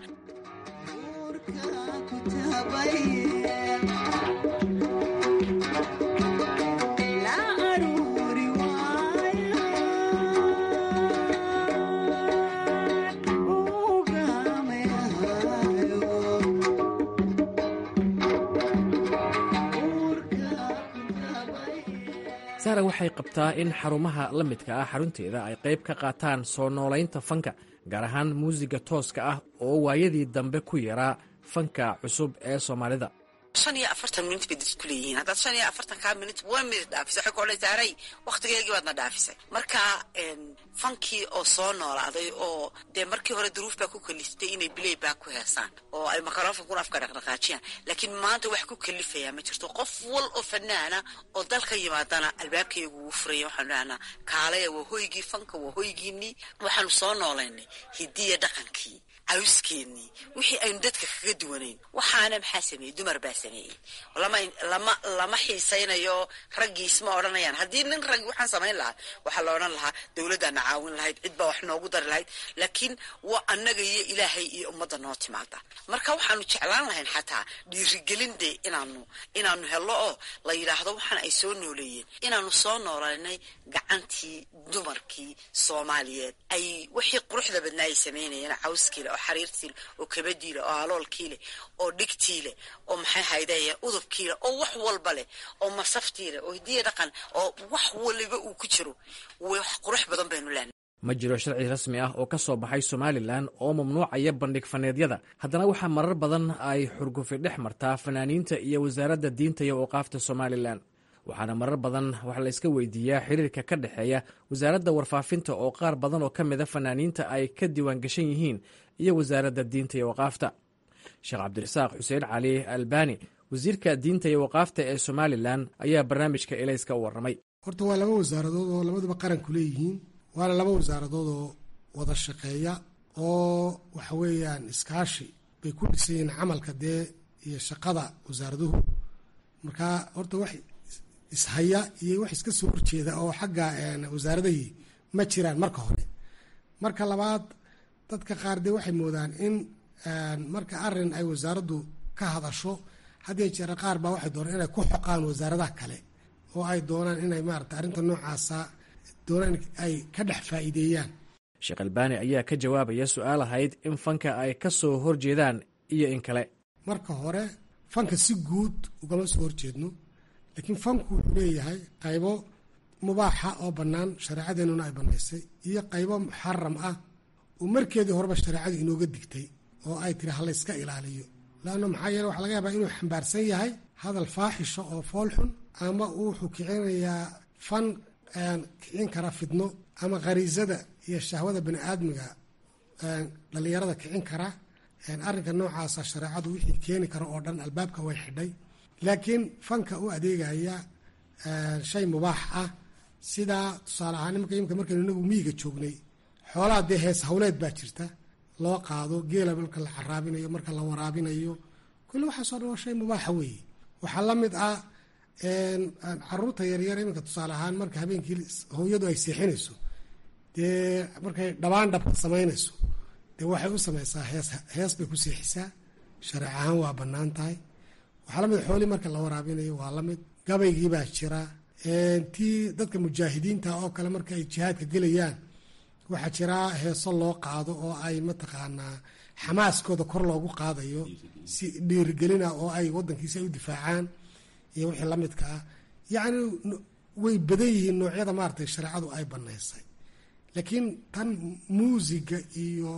[SPEAKER 5] saara waxay qabtaa in xarumaha la midka ah xarunteeda ay qayb ka qaataan soo noolaynta fanka gaar ahaan muusiga tooska ah oo waayadii dambe ku yaraa fanka cusub ee soomaalida
[SPEAKER 9] shan iyo afartan minut bay dadku leeyihiin haddaad shan iyo afartan kaa minut one minute dhaafisay waxay ku odhan saaray wakhtigeygii baadna dhaafisay marka fankii oo soo noolaaday oo dee markii hore duruuf baa ku kaliftay inay bilay baa ku heesaan oo ay makarofankuna afka dhaqdhaqaajiyaan laakiin maanta wax ku kalifayaa ma jirto qof wal oo fanaana oo dalka yimaadana albaabkaygu wuu furaya waxaanu dhahnaa kaalaya waa hoygii fanka waa hoygiinii waxaanu soo noolaynay hidiya dhaqankii cawskeenii wixii aynu dadka kaga duwanayn waxaana maxaa sameeyey dumar baa sameeyey lama lama xiisaynayo raggii isma odhanayaan haddii nin raggi waxaan samayn lahaa waxaa la odhan lahaa dowladdaana caawin lahayd cid baa wax noogu dari lahayd laakiin waa annaga iyo ilaahay iyo ummadda noo timaada marka waxaanu jeclaan lahayn xataa dhiirigelin dee inaanu inaanu hello oo la yidhaahdo waxaan ay soo nooleeyeen inaanu soo noolaynay gacantii dumarkii soomaaliyeed ay wixii quruxda badnaa ay samaynayeen cawskiile oo xariirtiile oo kabadiile oo aloolkiile oo dhigtiile oo maxay haydaya udubkiile oo wax walba leh oo masaftiile oo hidiya dhaqan oo wax waliba uu ku jiro wax qurux badan baynu leenahay
[SPEAKER 5] ma jiro sharci rasmi ah oo ka soo baxay somalilan oo mamnuucaya bandhig faneedyada haddana waxaa marar badan ay xurgufi dhex martaa fanaaniinta iyo wasaaradda diinta iyo awqaafta somalilan waxaana marar badan wax la iska weydiiyaa xiriirka ka dhexeeya wasaaradda warfaafinta oo qaar badan oo ka mida fanaaniinta ay ka diiwaan gashan yihiin iyo wasaaradda diinta iyo waqaafta sheekh cabdirasaaq xuseen cali albani wasiirka diinta iyo waqaafta ee somalilan ayaa barnaamijka elayska u warramay
[SPEAKER 3] horta waa laba wasaaradood oo labaduba qaranku leeyihiin waana laba wasaaradood oo wada shaqeeya oo waxa weeyaan iskaashi bay ku dhisan yihiin camalka dee iyo shaqada wasaaraduhu marka horta wax ishaya iyo wax iska soo horjeeda oo xagga wasaaradahii ma jiraan marka hore marka labaad dadka qaar dee waxay moodaan in marka arin ay wasaaraddu ka hadasho haddii jeera qaar baa waxay doonaan inay ku xoqaan wasaaradaha kale oo ay doonaan inay maarata arrinta noocaasa doonaan ay ka dhex faa'iideeyaan
[SPEAKER 5] sheekh albaani ayaa ka jawaabaya su-aal ahayd in fanka ay ka soo horjeedaan iyo in kale
[SPEAKER 3] marka hore fanka si guud ugama soo horjeedno laakiin fanku wuxuu leeyahay qaybo mubaaxa oo bannaan shareecadeenuna ay bannaysay iyo qaybo muxaram ah oo markeedii horeba shareecadu inooga digtay oo ay tiri halayska ilaaliyo laanna maxaa yeele waxa laga yaabaa inuu xambaarsan yahay hadal faaxisha oo foolxun ama wuxuu kicinayaa fan kicin kara fidno ama khariisada iyo shahwada bani aadmiga dhallinyarada kicin kara arrinka noocaasa shareecadu wixii keeni kara oo dhan albaabka way xidhay laakiin fanka u adeegaya shay mubaax ah sidaa tusaale ahaan nimanka imika markaynu inagu miyiga joognay xoolaha dee hees hawleed baa jirta loo qaado geela marka la caraabinayo marka la waraabinayo kulli waxaasoo dhan waa shay mubaaxa weeye waxaa la mid ah caruurta yaryar iminka tusaale ahaan marka habeenkii hooyadu ay seexinayso dee markay dhabaan dhabka samaynayso dee waxay u samaysaa hees hees bay ku seexisaa shareec ahaan waa bannaan tahay waxaa lamid xoolii marka la waraabinayo waa lamid gabaygii baa jira tii dadka mujaahidiinta oo kale marka ay jihaadka gelayaan waxaa jira heeso loo qaado oo ay mataqaanaa xamaaskooda kor loogu qaadayo si dhiirigelina oo ay wadankiisi ay u difaacaan iyo wixii lamidka ah yacni way badan yihiin noocyada maaratay shareecadu ay banaysay laakiin tan muusiga iyo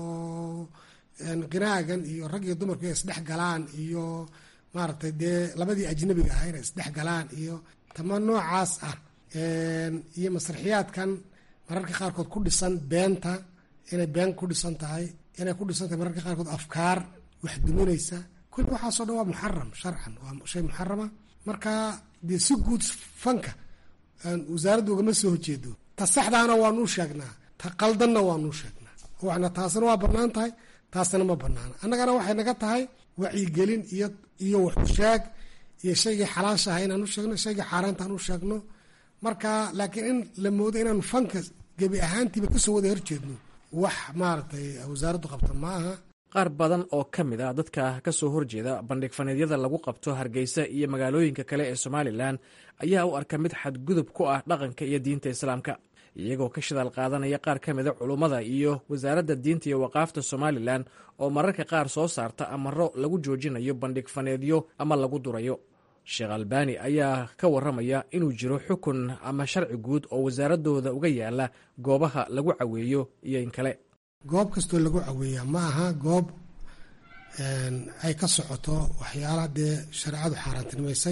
[SPEAKER 3] qinaagan iyo rag iyo dumarku ay isdhex galaan iyo maaragtay dee labadii ajnabiga ah inay isdhex galaan iyo tama noocaas ah iyo masraxiyaadkan mararka qaarkood ku dhisan beenta inay been ku dhisan tahay inay ku dhisan tahay mararka qaarkood afkaar wax duminaysa kulli waxaasoo dhan waa muxaram sharcan waa shay muxarama marka dee si guud fanka wasaaraddu ugama soo horjeedo ta saxdaana waanuu sheegnaa ta qaldanna waanuu sheegnaa waxna taasna waa bannaan tahay taasna ma bannaana annagana waxay naga tahay wacyigelin iyo iyo waxusheeg iyo shaygii xalaashaha inaan u sheegno shaygii xaaraanta aan u sheegno marka laakiin in la moodo inaanu fanka gebi ahaantiiba kasoo wada horjeedno wax maaragtay wasaaraddu qabta ma aha
[SPEAKER 5] qaar badan oo ka mid ah dadka ka soo horjeeda bandhig faneedyada lagu qabto hargeysa iyo magaalooyinka kale ee somalilan ayaa u arka mid xadgudub ku ah dhaqanka iyo diinta islaamka iyagoo ka shidaal qaadanaya qaar ka mida culummada iyo wasaaradda diinta iyo waqaafta somalilan oo mararka qaar soo saarta amaro lagu joojinayo bandhig faneedyo ama lagu durayo sheekh albani ayaa ka warramaya inuu jiro xukun ama sharci guud oo wasaaradooda uga yaala goobaha lagu caweeyo iyo in kale
[SPEAKER 3] goob kastoo lagu caweeyaa ma aha goob ay ka socoto waxyaalaha dee shareecadu xaaraantinimaysay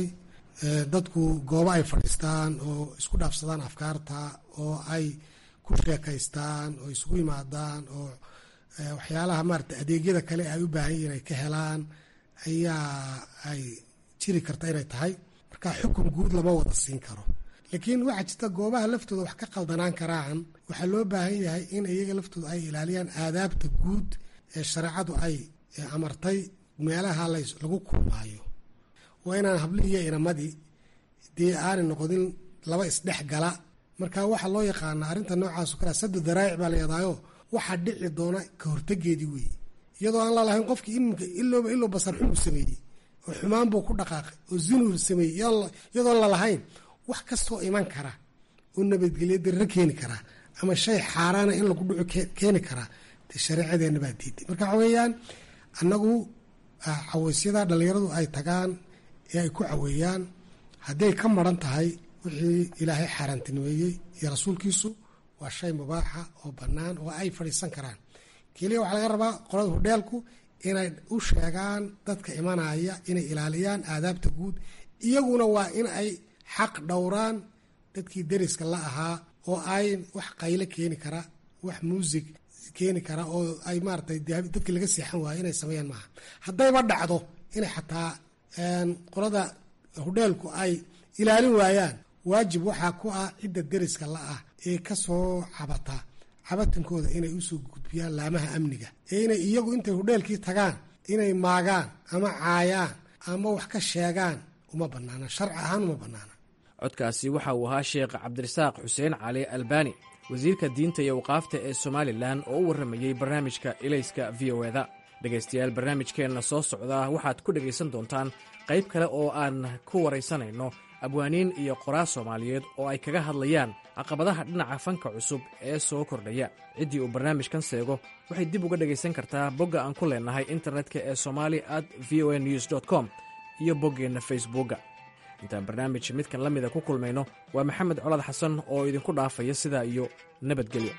[SPEAKER 3] dadku goobo ay fadhiistaan oo isku dhaafsadaan afkaarta oo ay ku sheekaystaan oo isugu yimaadaan oo waxyaalaha maarata adeegyada kale ay u baahan yihin ay ka helaan ayaa ay jiri karta inay tahay marka xukun guud lama wada siin karo laakiin waxaa jirta goobaha laftooda wax ka qaldanaan karaan waxaa loo baahan yahay in iyaga laftooda ay ilaaliyaan aadaabta guud ee shareecadu ay amartay meelaha lagu kulmaayo waa inaan hablihii iyo inamadii dee aanay noqonin laba isdhex gala marka waxaa loo yaqaanaa arrinta noocaaso kale sadu daraa'ic baa la yadaayo waxaa dhici doona ka hortegeedii weeye iyadoo aan lalahayn qofkii iminka ilooba iloo basar xunuu sameeyey oo xumaan buu ku dhaqaaqay oo zinuu sameeyey iyadoon lalahayn wax kastoo iman kara oo nabadgelyo darro keeni karaa ama shay xaaraana in lagu dhuco keeni karaa dee shareecadeenna baa diiday marka waxa weeyaan annagu caweysyada dhallinyaradu ay tagaan ee ay ku caweeyaan hadday ka maran tahay wixii ilaahay xaaraantinimeeyey iyo rasuulkiisu waa shay mubaaxa oo bannaan oo ay fadhiisan karaan keliya waxaa laga rabaa qolada hudheelku inay u sheegaan dadka imanaya inay ilaaliyaan aadaabta guud iyaguna waa in ay xaq dhowraan dadkii deriska la ahaa oo ay wax qayle keeni kara wax muusig keeni kara oo ay maaratay dadkii laga seexan waayo inay sameeyaan maaha haddayba dhacdo inay xataa qolada hudheelku ay ilaalin waayaan waajib waxaa ku ah cidda deriska la ah ee kasoo cabata cabatankooda inay usoo gudbiyaan laamaha amniga ee inay iyagu intay hudheelkii tagaan inay maagaan ama caayaan ama wax ka sheegaan uma banaana sharci ahaan uma banaana
[SPEAKER 5] codkaasi waxa uu ahaa sheekh cabdirasaaq xuseen cali albani wasiirka diinta iyo waqaafta ee somalilan oo u warramayey barnaamijka ilayska v o eda dhegaystayaal barnaamijkeenna soo socda waxaad ku dhegaysan doontaan qayb kale oo aan ku waraysanayno abwaaniin iyo qoraal soomaaliyeed oo ay kaga hadlayaan caqabadaha dhinaca fanka cusub ee soo kordhaya ciddii uu barnaamijkan seego waxay dib uga dhegaysan kartaa bogga aan ku leennahay internetka ee somali at v o a news com iyo boggeenna facebookga intaan barnaamij midkan la mida ku kulmayno waa maxamed colad xasan oo idinku dhaafaya sidaa iyo nabadgelyo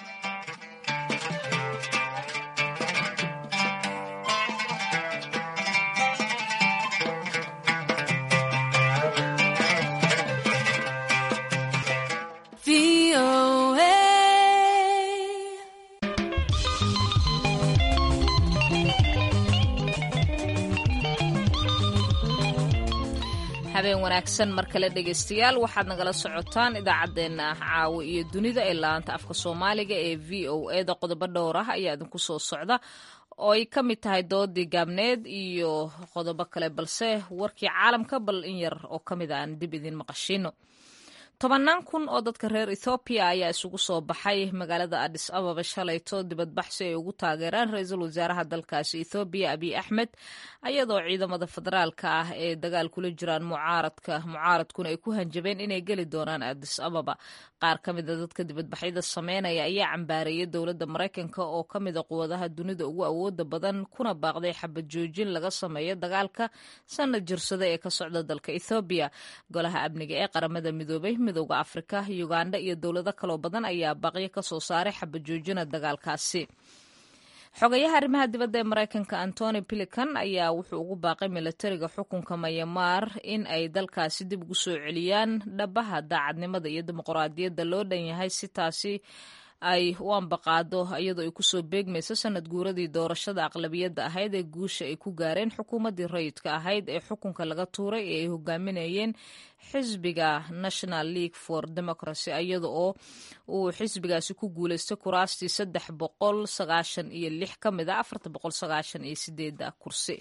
[SPEAKER 1] habeen wanaagsan mar kale dhegaystayaal waxaad nagala socotaan idaacaddeenna caawa iyo dunida ee laanta afka soomaaliga ee v o eda qodobo dhowr ah ayaa idinku soo socda oo ay ka mid tahay doodii gaabneed iyo qodobo kale balse warkii caalamka bal in yar oo ka mid a aan dib idin maqashino tobannaan kun oo dadka reer ethoobiya ayaa isugu soo baxay magaalada adis ababa shalayto dibadbaxsi ay ugu taageeraan ra-iisul wasaaraha dalkaasi ethoobiya abiy axmed ayadoo ciidamada federaalka ah ee dagaal kula jiraan mucaaradka mucaaradkuna ay ku hanjabeen inay geli doonaan adis ababa qaar ka mida dadka dibadbaxyada sameynaya ayaa cambaareeyay dowladda maraykanka oo ka mida quwadaha dunida ugu awooda badan kuna baaqday xabad joojin laga sameeyo dagaalka sanad jirsada ee ka socda dalka ethoobiya golaha amniga ee qaramada midoobay midooda afrika uganda iyo dowlado kaloo badan ayaa baaqyo ka soo saaray xabajoojina dagaalkaasi xogayaha arrimaha dibadda ee maraykanka antony pilican ayaa wuxuu ugu baaqay milatariga xukunka mayamaar in ay dalkaasi dib ugu soo celiyaan dhabaha daacadnimada iyo dimuqraadiyadda loo dhan yahay si taasi ay u ambaqaado iyadoo ay kusoo beegmayso sanad guuradii doorashada aqlabiyadda ahayd ee guusha ay ku gaareen xukuumaddii rayidka ahayd ee xukunka laga tuuray ee ay hogaaminayeen xisbiga national league for democracy iyada oo uu xisbigaasi ku guuleystay kuraastii saddex boqol sagaashan iyo lix ka mid a afarta boqol sagaashan iyo sideeda kursi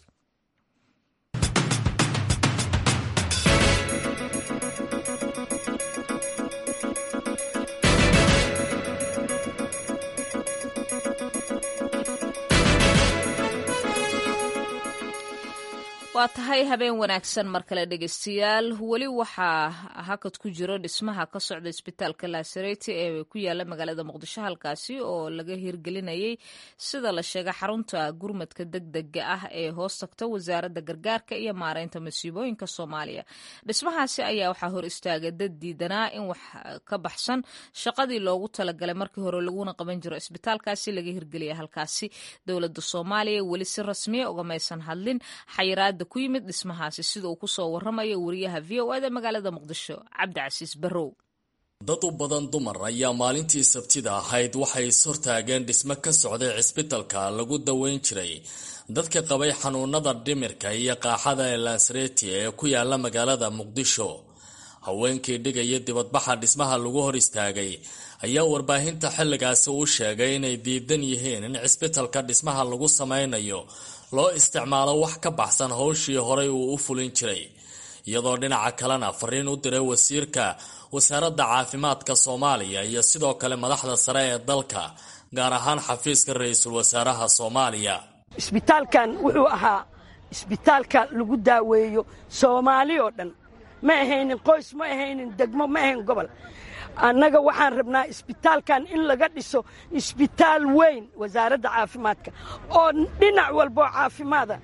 [SPEAKER 1] waa tahay habeen wanaagsan mar kale dhegeystayaal weli waxaa hakad ku jiro dhismaha ka socda isbitaalka laasareti ee ku yaala magaalada muqdisho halkaasi oo laga hirgelinayay sida la sheegay xarunta gurmadka degdega ah ee hoos tagta wasaaradda gargaarka iyo maareynta masiibooyinka soomaaliya dhismahaasi ayaa waxaa hor istaagay dad diidanaa in wax ka baxsan shaqadii loogu talagalay markii hore laguna qaban jiro isbitaalkaasi laga hirgeliya halkaasi dowladda soomaaliya weli si rasmiya ugamaysan hadlin xayiraada ku yimid dhismahaasi sida uu kusoo waramayo wariyaha v o eda magaalada muqdisho cabdicasiis barrow
[SPEAKER 10] dad u badan dumar ayaa maalintii sabtida ahayd waxay ishortaageen dhismo ka socday cisbitalka lagu daweyn jiray dadka qabay xanuunada dhimirka iyo qaaxada ee lansreti ee ku yaala magaalada muqdisho haweenkii dhigaya dibadbaxa dhismaha lagu hor istaagay ayaa warbaahinta xilligaasi u sheegay inay diidan yihiin in cisbitalka dhismaha lagu sameynayo loo isticmaalo wax ka baxsan howshii horay uu u fulin jiray iyadoo dhinaca kalena fariin u diray wasiirka wasaaradda caafimaadka soomaaliya iyo sidoo kale madaxda sare ee dalka gaar ahaan xafiiska ra-iisul wasaaraha soomaaliya
[SPEAKER 11] isbitaalkan wuxuu ahaa isbitaalka lagu daaweeyo soomaali oo dhan ma ahaynin qoys ma ahaynin degmo ma ahayn gobol annaga waxaan rabnaa isbitaalkan in laga dhiso isbitaal weyn wasaaradda caafimaadka oo dhinac walboo caafimaada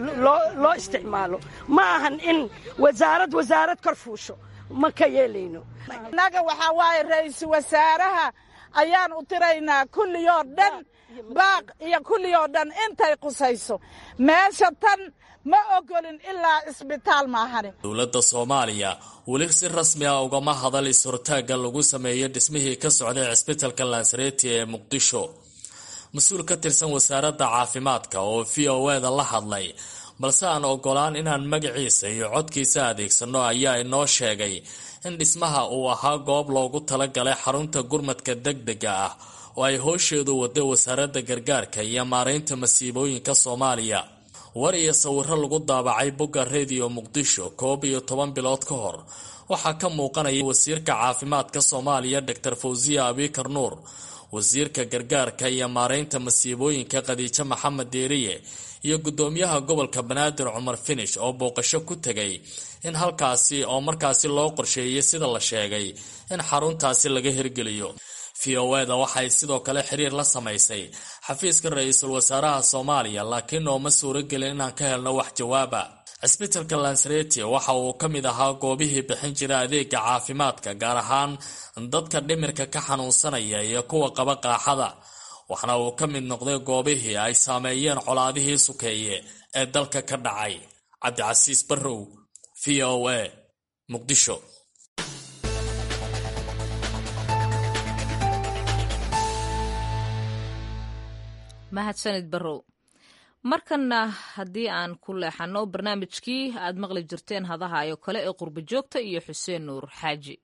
[SPEAKER 11] loo isticmaalo ma ahan in wasaarad wasaarad kor fuusho ma ka yeelayno
[SPEAKER 12] annaga waxaa waaye ra'iisul wasaaraha ayaan u tiraynaa kulliyoo dhan baaq iyo kulliyoo dhan intay qusayso meesha tan ma ogolin ilaa isbitaal maahane
[SPEAKER 10] dowladda soomaaliya weli si rasmi ah ugama hadal is-hortaagga lagu sameeyo dhismihii ka socday cisbitalka lansareti ee muqdisho mas-uul ka tirsan wasaaradda caafimaadka oo v o eda la hadlay balse aan ogolaan inaan magaciisa iyo codkiisa adeegsano ayaa inoo sheegay in dhismaha uu ahaa goob loogu talagalay xarunta gurmadka degdega ah oo ay hoosheedu waday wasaaradda gargaarka iyo maareynta masiibooyinka soomaaliya war iyo sawiro lagu daabacay bogga rediyo muqdisho koob iyo toban bilood ka hor waxaa ka muuqanaya wasiirka caafimaadka soomaaliya doctor fawsiya abikar nuur wasiirka gargaarka iyo maareynta masiibooyinka khadiijo maxamed deeriye iyo guddoomiyaha gobolka banaadir cumar finish oo booqasho ku tegay in halkaasi oo markaasi loo qorsheeyey sida la sheegay in xaruntaasi laga hirgeliyo v o eda waxay sidoo kale xiriir la samaysay xafiiska ra-iisul wasaaraha soomaaliya laakiin nooma suuragelin inaan ka helno wax jawaaba cisbitalka lansareti waxa uu ka mid ahaa goobihii bixin jira adeega caafimaadka gaar ahaan dadka dhimirka ka xanuunsanaya iyo kuwa qaba qaaxada waxna uu ka mid noqday goobihii ay saameeyeen colaadihii sukeeye ee dalka ka dhacay cabdicasiis barrow v o a muqdisho
[SPEAKER 1] mahadsanid barrow markanna haddii aan ku leexanno barnaamijkii aad maqli jirteen hadahayo kale ee qurbo joogta iyo xuseen nuur xaaji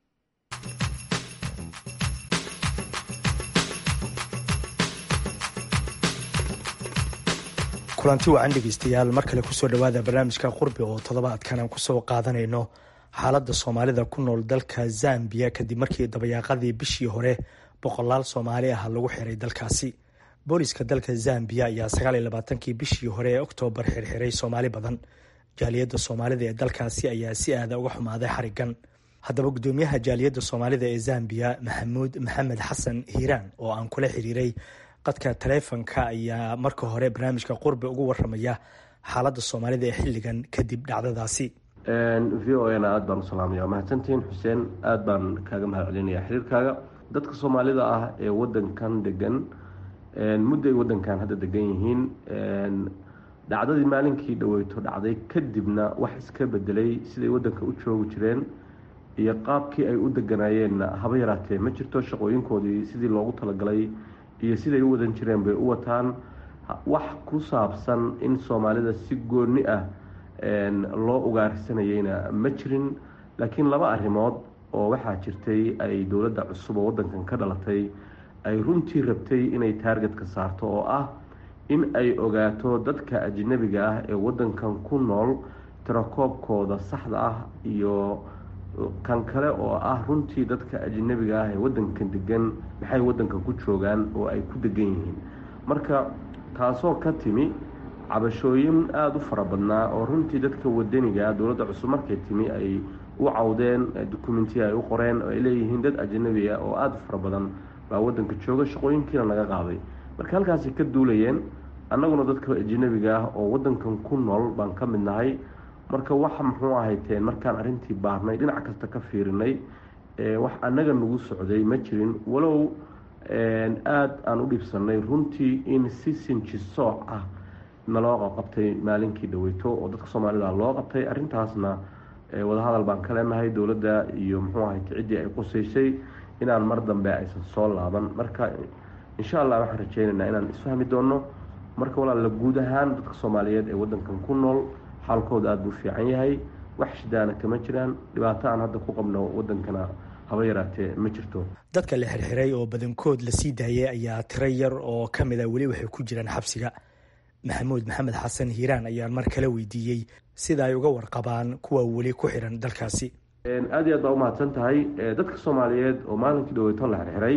[SPEAKER 13] kulanti wacan dhegeystayaal mar kale kusoo dhowaada barnaamijka qurbi oo toddobaadkan aan kusoo qaadanayno xaaladda soomaalida ku nool dalka zambiya kadib markii dabayaaqadii bishii hore boqolaal soomaali ah lagu xiray dalkaasi booliska dalka zambiya ayaa sagaal iyo labaatankii bishii hore ee oktoobar xirxiray soomaali badan jaaliyadda soomaalida ee dalkaasi ayaa si aada uga xumaaday xarigan haddaba guddoomiyaha jaaliyadda soomaalida ee zambiya maxamuud maxamed xasan hiiraan oo aan kula xiriiray qadka taleefonka ayaa marka hore barnaamijka qurbi ugu waramaya xaaladda soomaalida ee xilligan kadib dhacdadaasi
[SPEAKER 14] v o na aada baan u salaamaya mahadsantihiin xuseen aada baan kaaga mahad celinaya xiriirkaaga dadka soomaalida ah ee wadankan degan mudday wadankan hadda degan yihiin dhacdadii maalinkii dhaweyto dhacday kadibna wax iska bedelay siday wadanka u joogi jireen iyo qaabkii ay u deganayeenna haba yaraatee ma jirto shaqooyinkoodii sidii loogu talagalay iyo siday u wadan jireen bay u wataan wax ku saabsan in soomaalida si gooni ah loo ugaarsanayeyna ma jirin laakiin laba arrimood oo waxaa jirtay ay dowladda cusub oo wadankan ka dhalatay ay runtii rabtay inay taargetka saarto oo ah in ay ogaato dadka ajnabiga ah ee wadankan ku nool tirakoobkooda saxda ah iyo kan kale oo ah runtii dadka ajnabiga ah ee wadankan degan maxay wadankan ku joogaan oo ay ku degan yihiin marka taasoo ka timi cabashooyin aada u fara badnaa oo runtii dadka wadaniga dowladda cusub markay timi ay u cawdeen dukumentiya ay u qoreen oo ay leeyihiin dad ajanabi ah oo aada u fara badan baa wadanka jooga shaqooyinkiina naga qaaday marka halkaasay ka duulayeen annaguna dadka ajanabiga ah oo wadankan ku nool baan ka mid nahay marka waxa muxuu ahayteen markaan arrintii baarnay dhinac kasta ka fiirinay wax annaga nagu socday ma jirin walow aada aan u dhibsanay runtii in si sinji sooc ah naloo qabtay maalinkii dhaweyto oo dadka soomaalida loo qabtay arrintaasna wadahadal baan ka leenahay dowladda iyo muxuu ahayt ciddii ay qusaysay inaan mar dambe aysan soo laaban marka insha allah waxaan rajeynaynaa inaan isfahmi doono marka walaala guud ahaan dadka soomaaliyeed ee wadankan ku nool xaalkooda aada buu fiican yahay wax shidaana kama jiraan dhibaato aan hadda ku qabno wadankana haba yaraatee ma jirto
[SPEAKER 13] dadka la xirxiray oo badankood la sii daayay ayaa tiro yar oo ka mid a weli waxay ku jiraan xabsiga maxamuud maxamed xasan hiiraan ayaan mar kale weydiiyey sida ay uga warqabaan kuwa weli ku xiran dalkaasi
[SPEAKER 14] aada iyo aad baa umahadsan tahay dadka soomaaliyeed oo maalinkii dhaweyto la xirxiray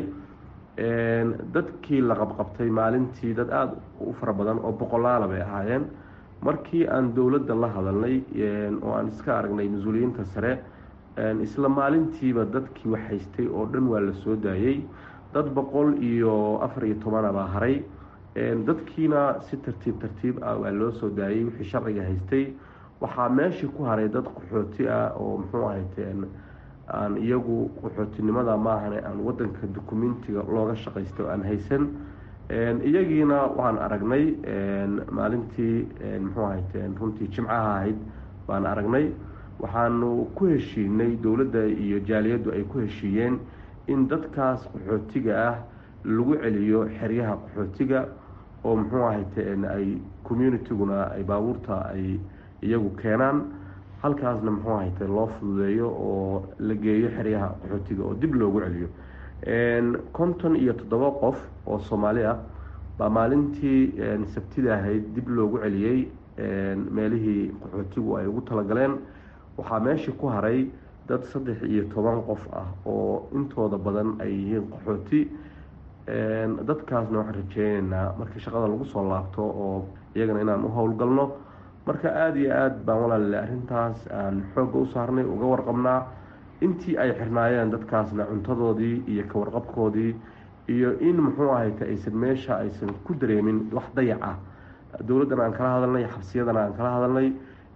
[SPEAKER 14] dadkii la qabqabtay maalintii dad aada u fara badan oo boqolaala bay ahaayeen markii aan dowladda la hadalnay oo aan iska aragnay mas-uuliyiinta sare isla maalintiiba dadkii wax haystay oo dhan waa la soo daayey dad boqol iyo afar iyo tobana baa haray dadkiina si tartiib tartiib ah waa loo soo daayey wixii sharciga haystay waxaa meeshii ku haray dad qaxooti ah oo muxuu ahayteen aan iyagu qaxootinimada maahane aan wadanka dukumentiga looga shaqaysta oo aan haysan iyagiina waxaan aragnay maalintii muxuu ahayteen runtii jimcaha ahayd baan aragnay waxaanu ku heshiinay dowladda iyo jaaliyaddu ay ku heshiiyeen in dadkaas qaxootiga ah lagu celiyo xeryaha qaxootiga oo muxuu ahayteen ay communitiguna ay baabuurta ay iyagu keenaan halkaasna muxuu ahayte loo fududeeyo oo la geeyo xeryaha qaxootiga oo dib loogu celiyo konton iyo toddoba qof oo soomaali ah baa maalintii sabtida ahayd dib loogu celiyey meelihii qaxootigu ay ugu talagaleen waxaa meeshii ku haray dad saddex iyo toban qof ah oo intooda badan ay yihiin qaxooti dadkaasna waxaan rajeyneynaa markii shaqada lagu soo laabto oo iyagana inaan u howlgalno marka aada iyo aada baan walaalile arrintaas aan xoogga u saarnay uga warqabnaa intii ay xirnaayeen dadkaasna cuntadoodii iyo kawarqabkoodii iyo in muxuu ahayte aysan meesha aysan ku dareemin wax dayac ah dowladdana aan kala hadalnay xabsiyadana aan kala hadalnay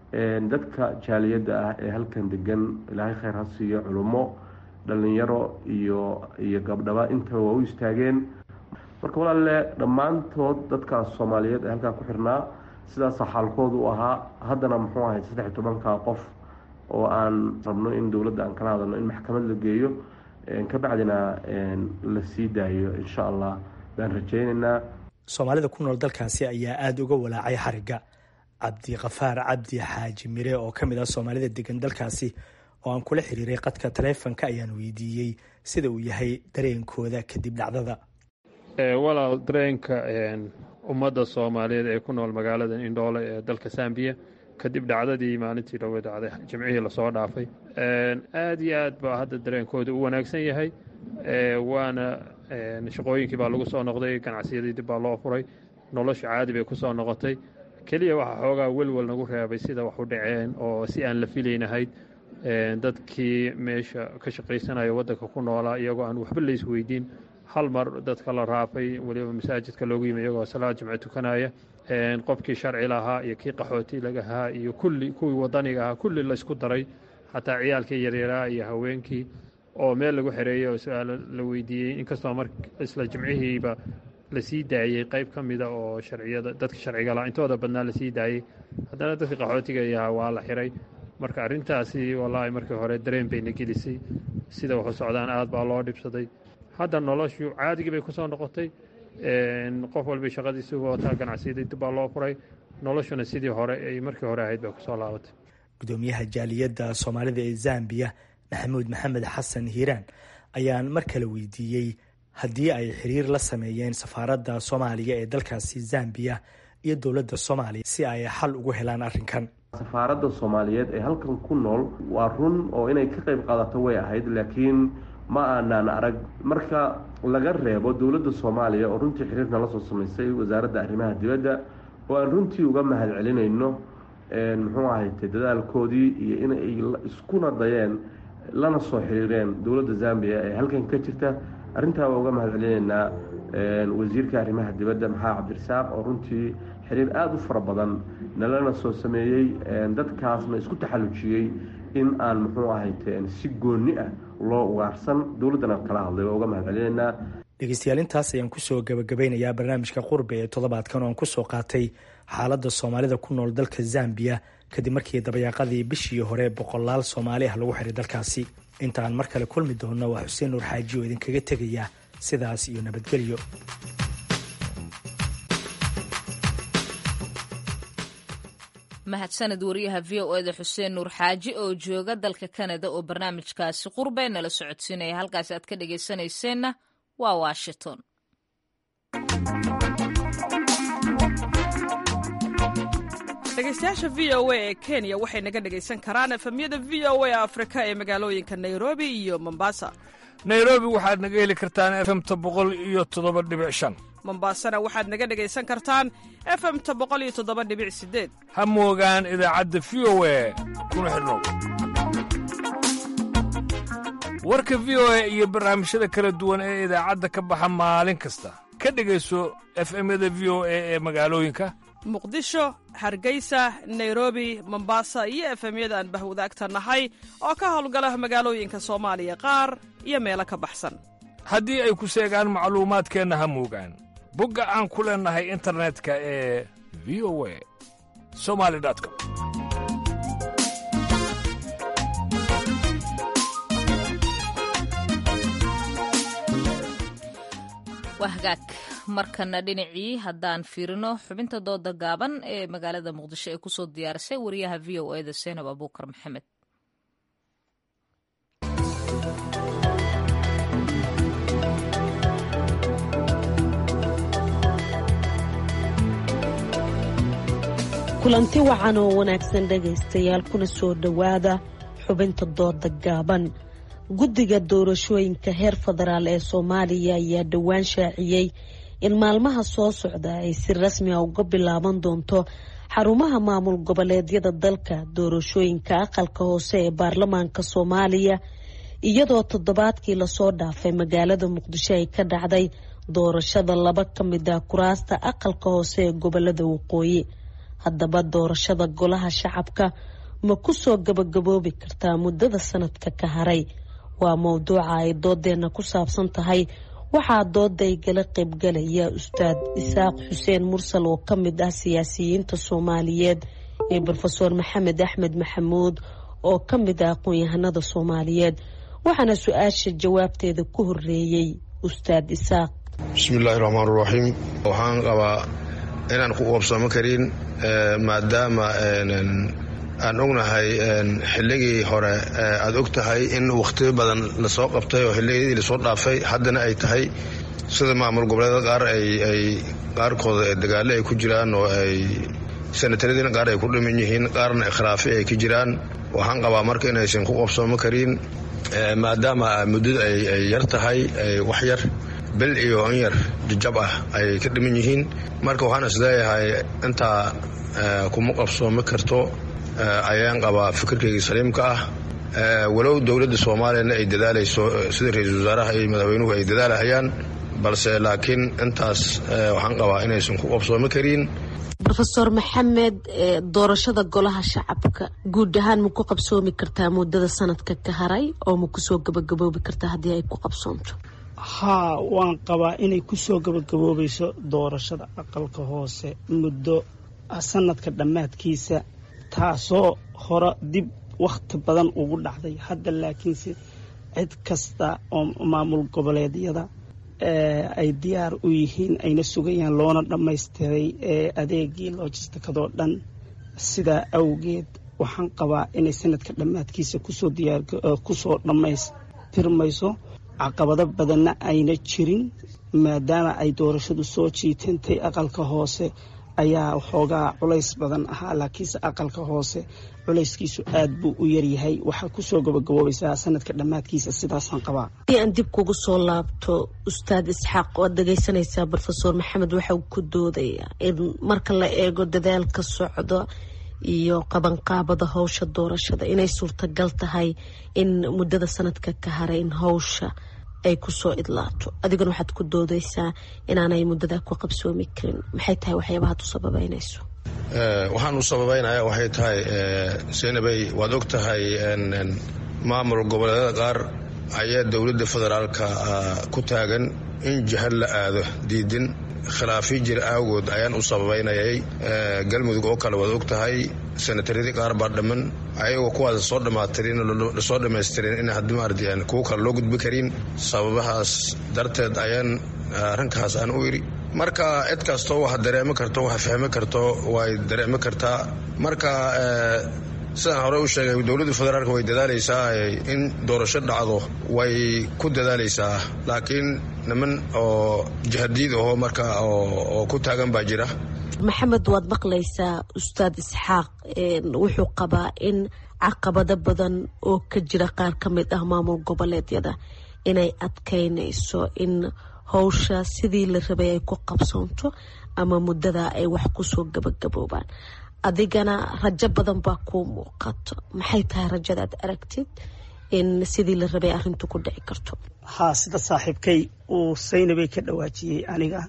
[SPEAKER 14] dadka jaaliyadda ah ee halkan degan ilaahay khayr ha siiyo culummo dhalinyaro iyo iyo gabdhaba intaba waa u istaageen marka walaalle dhammaantood dadkaas soomaaliyeed ee halkaa ku xirnaa sidaasa xaalkoodu u ahaa haddana muxuu ahay saddex iyo tobanka qof oo aan rabno in dowladda aan kala hadalno in maxkamad la geeyo kabacdina la sii daayo insha allah baan rajeyneynaa
[SPEAKER 13] soomaalida ku nool dalkaasi ayaa aada uga walaacay xarigga cabdikafaar cabdi xaaji mire oo ka mid ah soomaalida degan dalkaasi oo aan kula xiriiray qadka taleefonka ayaan weydiiyey sida uu yahay dareenkooda kadib dhacdada
[SPEAKER 15] walaal dareenka ummadda soomaaliyeed ee ku nool magaalada indhoole ee dalka sambiya kadib dhacdadii maalintii dhowey dhacday jimcihii lasoo dhaafay aad iyo aad baa hadda dareenkooda u wanaagsan yahay waana shaqooyinkii baa lagu soo noqday ganacsiyadii dib baa loo furay nolosha caadi bay ku soo noqotay keliya waxaa xoogaa welwel nagu reebay sida wax u dhaceen oo si aan la filaynahayd dadkii meesha ka shaqaysanaya waddanka ku noolaa iyagoo aan waxba la isweydiin hal mar dadka la raafay weliba masaajidka loogu yimi iyagoo salaad jimce tukanaya qofkii sharci lahaa iyo kii qaxooti lagahaa iyo kulli kuwii wadaniga ahaa kulli laysku daray xataa ciyaalkii yaryaraa iyo haweenkii oo meel lagu xereeyey oo su-aalo la weydiiyey inkastoo mar isla jimcihiiba lasii daayey qayb ka mida oo sharciyada dadka sharciga lahaa intooda badnaa lasii daayey haddana dadka qaxootiga yahaa waa la xiray marka arrintaasi wallaahi markii hore dareen bayna gelisay sida waxu socdaan aad baa loo dhibsaday hadda noloshu caadigii bay ku soo noqotay qof walba shaqadiisi wataa ganacsiyadii dib baa loo furay noloshuna sidii hore ay markii hore ahayd bay kusoo laabatay
[SPEAKER 13] gudoomiyaha jaaliyadda soomaalida ee zambiya maxamuud maxamed xasan hiiraan ayaan mar kale weydiiyey haddii ay xiriir la sameeyeen safaaradda soomaaliya ee dalkaasi zambiya iyo dowladda soomaaliya si ay xal ugu helaan arrinkan
[SPEAKER 14] safaaradda soomaaliyeed ee halkan ku nool waa run oo inay ka qayb qaadato way ahayd laakiin ma aanaan arag marka laga reebo dowladda soomaaliya oo runtii xiriirna la soo samaysay wasaaradda arrimaha dibadda oo aan runtii uga mahad celinayno muxuu ahayte dadaalkoodii iyo inay iskuna dayeen lana soo xiriireen dowladda zambia ee halkan ka jirta arrintaa waa uga mahad celinaynaa wasiirka arrimaha dibadda maxaa cabdirasaaq oo runtii xiriir aada u fara badan nalana soo sameeyey dadkaasna isku taxallujiyey in aan muxuu ahayte si gooni ah loo ugaarsan dowladdana kala hadlay waa uga mahad celinaynaa
[SPEAKER 13] dhegeystayaal intaas ayaan kusoo gabagabeynayaa barnaamijka qurbe ee toddobaadkan oo aan kusoo qaatay xaaladda soomaalida ku nool dalka zambiya kadib markii dabayaaqadii bishii hore boqolaal soomaali ah lagu xiray dalkaasi inta aan mar kale kulmi doonno waa xuseen nuur xaaji oo idinkaga tegaya sidaas iyo nabadgelyo
[SPEAKER 1] mahadsaned wariyaha v o eda xuseen nuur xaaji oo jooga dalka kanada oo barnaamijkaasi qurbe nala socodsiinaya halkaasi aad ka dhegaysanayseena waa washington
[SPEAKER 16] dhegeystayaasha v o a ee kenya waxay naga dhegaysan karaan efemyada v o a afrika ee magaalooyinka nairobi iyo mombasa
[SPEAKER 17] nairobi waxaad naga heli kartaan efemta boqol iyo toddoba dhibic shan
[SPEAKER 16] mombasana waxaad naga dhegaysan kartaan efemta boqol iyo toddoba dhibic sideed
[SPEAKER 17] ha moogaan idaacadda v o a kuna xidhnow warka v o a iyo barnaamijyada kala duwan ee idaacadda ka baxa maalin kasta ka dhegayso efemyada v o a ee magaalooyinka
[SPEAKER 16] muqdisho hargeysa nairobi mombasa iyo efemyada aan bahwadaagta nahay oo ka howlgala magaalooyinka soomaaliya qaar iyo meelo ka baxsan
[SPEAKER 17] haddii ay ku seegaan macluumaadkeenna ha moogaan bogga aan ku leennahay internetka ee v o a somali com
[SPEAKER 1] waa hagaag markana dhinacii haddaan fiirino xubinta dooda gaaban ee magaalada muqdisho ee kusoo diyaarisay wariyaha v o eda seenab abuukar maxamed
[SPEAKER 18] kulanti wacan oo wanaagsan dhegaystayaal kuna soo dhowaada xubinta dooda gaaban guddiga doorashooyinka heer federaal ee soomaaliya ayaa dhowaan shaaciyey in maalmaha soo socda ay si rasmi a uga bilaaban doonto xarumaha maamul goboleedyada dalka doorashooyinka aqalka hoose ee baarlamaanka soomaaliya iyadoo toddobaadkii lasoo dhaafay magaalada muqdisho ay ka dhacday doorashada laba ka mid ah kuraasta aqalka hoose ee gobolada waqooyi haddaba doorashada golaha shacabka ma kusoo gabagaboobi kartaa muddada sanadka ka haray waa mowduuca ay doodeenna ku saabsan tahay waxaa dooda igala qaybgalaya ustaad isaaq xuseen mursal oo ka mid ah siyaasiyiinta soomaaliyeed iyo rofeor maxamed axmed maxamuud oo ka mid ah aqoon-yahanada soomaaliyeed waxaana su-aasha jawaabteeda ku horeeyey ustaad isaaq
[SPEAKER 19] bismillaahi raxmaan raxiim waxaan qabaa inaan ku qoobsamo karin maadaama aan ognahay xilligii hore aad og tahay in wakhtiyo badan lasoo qabtay oo xilligii lasoo dhaafay haddana ay tahay sida maamul goboleeda qaar ay qaarkooda dagaale ay ku jiraan oo ay sanataradina qaar ay ku dhiman yihiin qaarna ikhraafi ay ka jiraan waxaan qabaa marka inaysan ku qoobsoomo karin maadaama muddada ay yar tahay wax yar bil iyo in yar jajab ah ay ka dhiman yihiin marka waxaan isleeyahay intaa kuma qabsoomi karto ayaan qabaa fikirkaygii saliimka ah walow dowladda soomaaliyana ay dadaalayso sida ra-iisul wasaaraha iyo madaxweynuhu ay dadaalahayaan balse laakiin intaas waxaan qabaa inaysan ku qabsoomi karin
[SPEAKER 18] rofeor maxamed doorashada golaha shacabka guud ahaan ma ku qabsoomi kartaa muddada sanadka ka haray oo ma kusoo gabagaboobi kartaa haddii ay ku qabsoonto
[SPEAKER 20] haa waan qabaa inay kusoo gabagaboobayso doorashada aqalka hoose muddo sanadka dhammaadkiisa taasoo hore dib wakhti badan ugu dhacday hadda laakiinse cid kasta oo maamul goboleedyada ay diyaar u yihiin ayna sugayaan loona dhammaystiray adeegii loojistikadoo dhan sidaa awgeed waxaan qabaa inay sanadka dhammaadkiisa kusoo dhammaystirmayso caqabado badanna ayna jirin maadaama ay doorashadu soo jiitantay aqalka hoose ayaa waxoogaa culays badan ahaa laakiinse aqalka hoose culayskiisu aad buu u yaryahay waxaa kusoo gabagaboobaysaa sanadka dhammaadkiisa sidaasaan qabaa
[SPEAKER 18] haddii aan dib kugu soo laabto ustaad isxaaq waad dhegaysanaysaa brofesor maxamed waxa uu ku doodaya in marka la eego dadaalka socda iyo qabanqaabada howsha doorashada inay suurtagal tahay in muddada sanadka ka haray in howsha ay kusoo idlaato adigana waxaad ku doodaysaa inaanay muddadaa ku qabsoomi karin maxay tahay waxyaabahaad u sababeynayso
[SPEAKER 19] waxaan u sababeynaya waxay tahay seenabey waad og tahay maamul goboleedyada qaar ayaa dowladda federaalka ku taagan in jihad la aado diidin khilaafyo jira awgood ayaan u sababaynayay galmudug oo kale waad og tahay sanataryadii qaar baa dhamman ayagoo kuwaas soo dhammaatirin soo dhammaystirin in haddii maaradi aan kuwo kale loo gudbi karin sababahaas darteed ayaan arrinkaas aan u iri marka cid kastoo wax dareemi karto wax fahmi karto way dareemi kartaa marka sidaan hore u sheegay dowladda federaalk way dadaalaysaa in doorasho dhacdo way ku dadaalaysaa laakiin niman oo jihadiid aho marka oo ku taagan baa jira
[SPEAKER 18] maxamed waad maqlaysaa ustaad isxaaq wuxuu qabaa in caqabado badan oo ka jira qaar ka mid ah maamul goboleedyada inay adkaynayso in howsha sidii la rabay ay ku qabsoonto ama muddada ay wax kusoo gabagaboobaan adigana rajo badan baa kuu muuqato maxay tahay rajadaad aragtid in sidii la rabay arrintu ku dhici karto
[SPEAKER 20] haa sida saaxiibkay uu saynabay ka dhawaajiyey aniga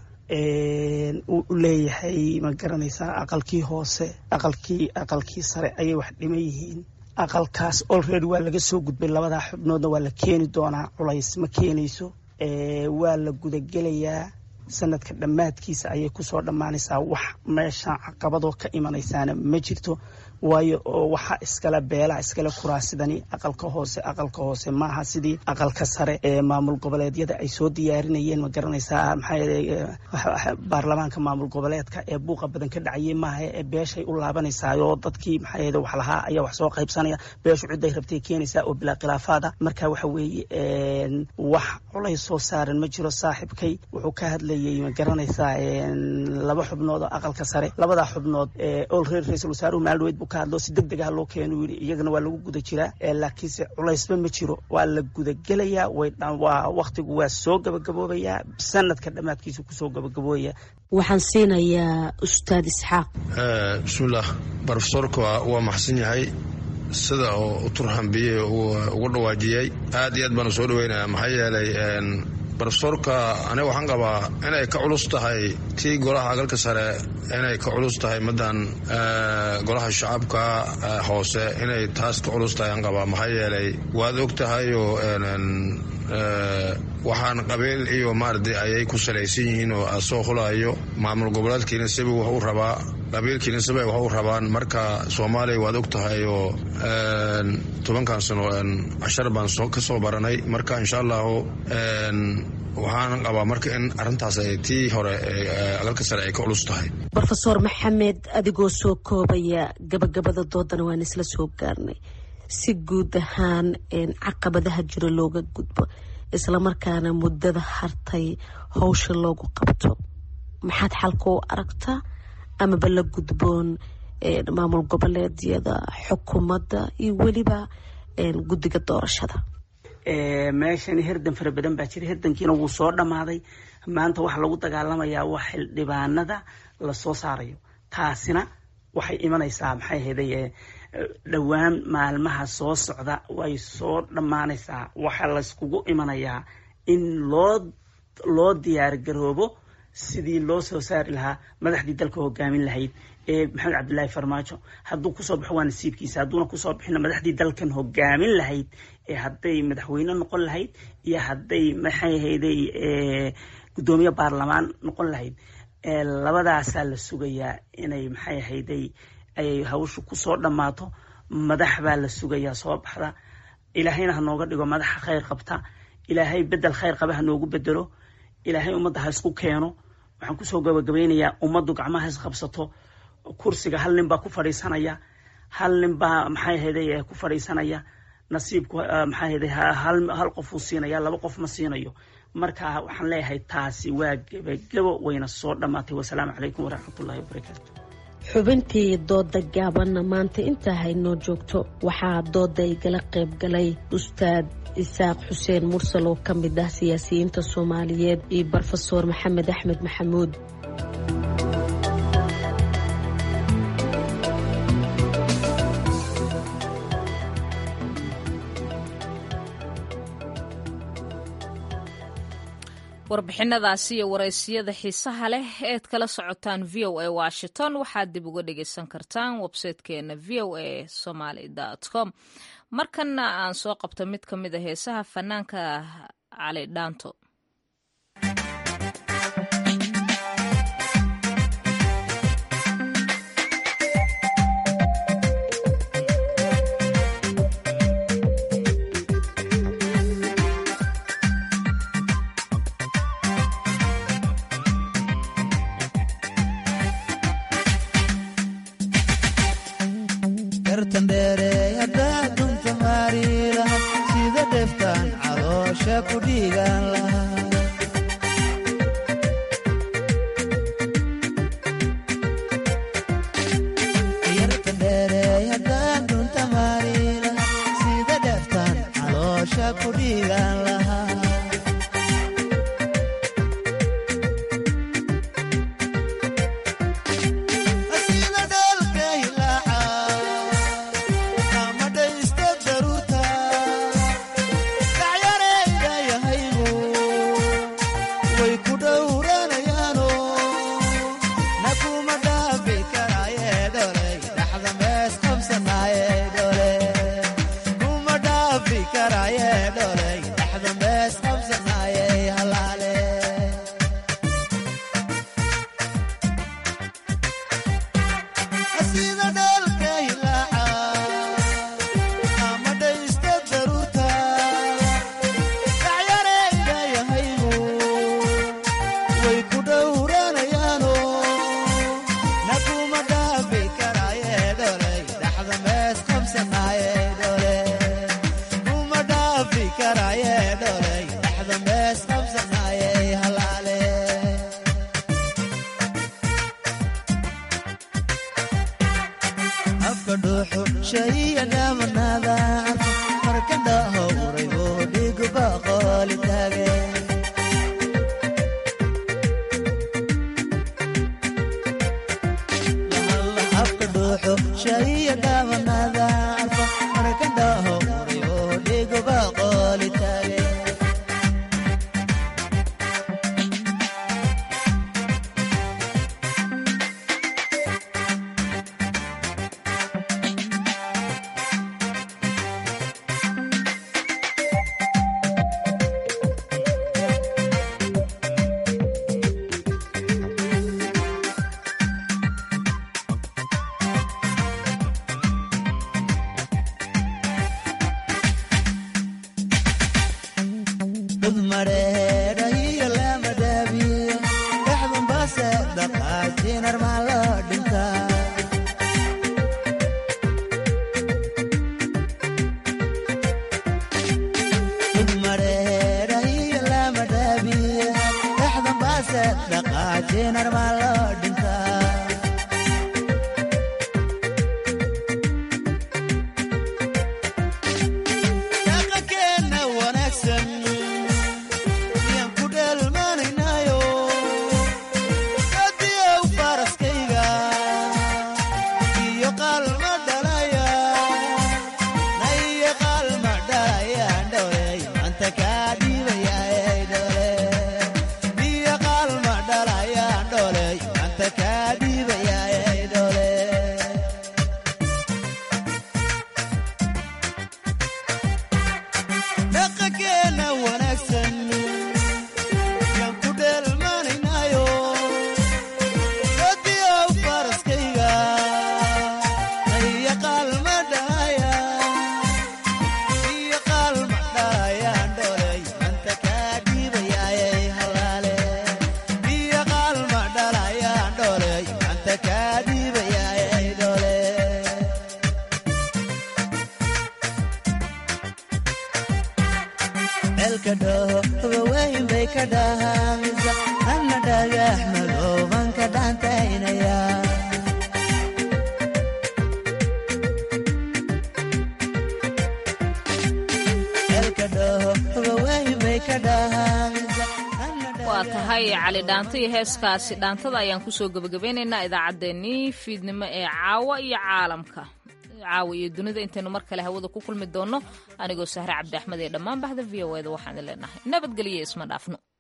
[SPEAKER 20] uu u leeyahay ma garanaysaa aqalkii hoose aqalkii aqalkii sare ayay wax dhiman yihiin aqalkaas olready waa laga soo gudbay labadaa xubnoodna waa la keeni doonaa culays ma keenayso waa la gudagelayaa sanadka dhammaadkiisa ayay kusoo dhammaanaysaa wax meesha caqabadoo ka imanaysaana ma jirto waayo oo waxaa iskale beelaha iskale kuraasidani aqalka hoose aqalka hoose maaha sidii aqalka sare ee maamul goboleedyada ay soo diyaarinayeen ma garanaysaa maxaa baarlamaanka maamul goboleedka ee buuqa badan ka dhacayay maaha ee beeshay u laabanaysaayoo dadkii maxaa wax lahaa ayaa wax soo qaybsanaya beeshu ciday rabtay keenaysaa oo bilaa khilaafaada marka waxa weeye wax culays soo saaran ma jiro saaxiibkay wuxuu ka hadlayay ma garanaysaa laba xubnood oo aqalka sare labadaa xubnood olreer ra-iisul wasaaruhu maalweyd buu ka hadlo si deg degaha loo keenu yidhi iyagana waa lagu guda jiraa laakiinse culaysba ma jiro waa la gudagelayaa waa waktigu waa soo gabagaboobayaa sanadka dhammaadkiisu kusoo gabagaboobaya
[SPEAKER 18] waxaan siinayaa ustaad isxaaq
[SPEAKER 19] bismillaah brofesorka waa maxsan yahay sida oo u turhambiyey ugu dhawaajiyey aad iyo aad baanu soo dhaweynaya maxaa yeelay brofesorka aniga waxaan qabaa inay ka culus tahay tii golaha agalka sare inay ka culus tahay madan golaha shacabka hoose inay taas ka culus tahay aan qabaa maxaa yeelay waad og tahayoo waxaan qabiil iyo maaradi ayay ku salaysan yihiin oo soo hulayo maamul goboleedkiina siba wax u rabaa qabiilkiina siba wax u rabaan marka soomaaliya waad og tahay oo tobankan sano cashar baan ka soo baranay marka insha allahu waxaan qabaa marka in arintaas tii hore agalka sare ay ka culus tahay
[SPEAKER 18] rofeor maxamed adigoo soo koobaya gabagabada doodana waan isla soo gaarnay si guud ahaan caqabadaha jiro looga gudbo islamarkaana muddada hartay howsha loogu qabto maxaad xalka u aragtaa amaba la gudboon maamul goboleedyada xukuumadda iyo weliba guddiga doorashada
[SPEAKER 20] meeshani herdan fara badan baa jira herdankiina wuu soo dhammaaday maanta waxaa lagu dagaalamayaa waa xildhibaanada lasoo saarayo taasina waxay imanaysaa maxay ahayday dhowaan maalmaha soo socda way soo dhammaanaysaa waxaa layskugu imanayaa in loo loo diyaar garoobo sidii loo soo saari lahaa madaxdii dalka hogaamin lahayd ee maxamed cabdilaahi farmaajo hadduu kusoo baxo waa nasiibkiisa hadduuna kusoo bixina madaxdii dalkan hogaamin lahayd ee hadday madaxweyne noqon lahayd iyo hadday maxay ahayday guddoomiye baarlamaan noqon lahayd labadaasaa la sugayaa inay maxay ahayday ay hawshu kusoo dhammaato madax baa la sugayaa soo baxda ilaahayna ha nooga dhigo madaxa khayr qabta ilaahay bedel khayr qaba ha noogu bedelo ilaahay ummadda ha isku keeno waxaan kusoo gabagabaynayaa ummaddu gacmaha is qabsato kursiga hal nin baa ku fadhiisanaya hal nin baa maxay ahayday ku fadhiisanaya nasiibku maxaa yidhi hal hal qof uu siinaya laba qof ma siinayo marka waxaan leeyahay taasi waa gebagebo wayna soo dhammaatay wasalaamu calaykum waraxmatullahi wabarakaatu
[SPEAKER 18] xubintii dooda gaabanna maanta intaa haynoo joogto waxaa dooda igala qayb galay ustaad isaaq xuseen mursal oo ka mid ah siyaasiyiinta soomaaliyeed iyo brofeor maxamed axmed maxamuud
[SPEAKER 1] warbixinadaasi iyo waraysiyada xiisaha leh eed kala socotaan v o a washington waxaad dib uga dhagaysan kartaan websaytekeena v o a somaly com markanna aan soo qabto mid ka mid a heesaha fanaanka cali dhaanto
[SPEAKER 21] Dole ceelka dhaho waweyn bay ka dhaahaysa anna dhagax madooban ka dhaantaynaya ceelka dhaho waweyn bay ka dhaahaysa
[SPEAKER 1] waa tahay cali dhaanto iyo heeskaasi dhaantada ayaan kusoo gebagabeynaynaa idaacaddeenii fiidnimo ee caawa iyo caalamka caawa iyo dunida intaynu mar kale hawada ku kulmi doonno anigoo sahre cabdi axmed ee dhammaan baxda v o eda waxaan leenahay nabadgelyo isma dhaafno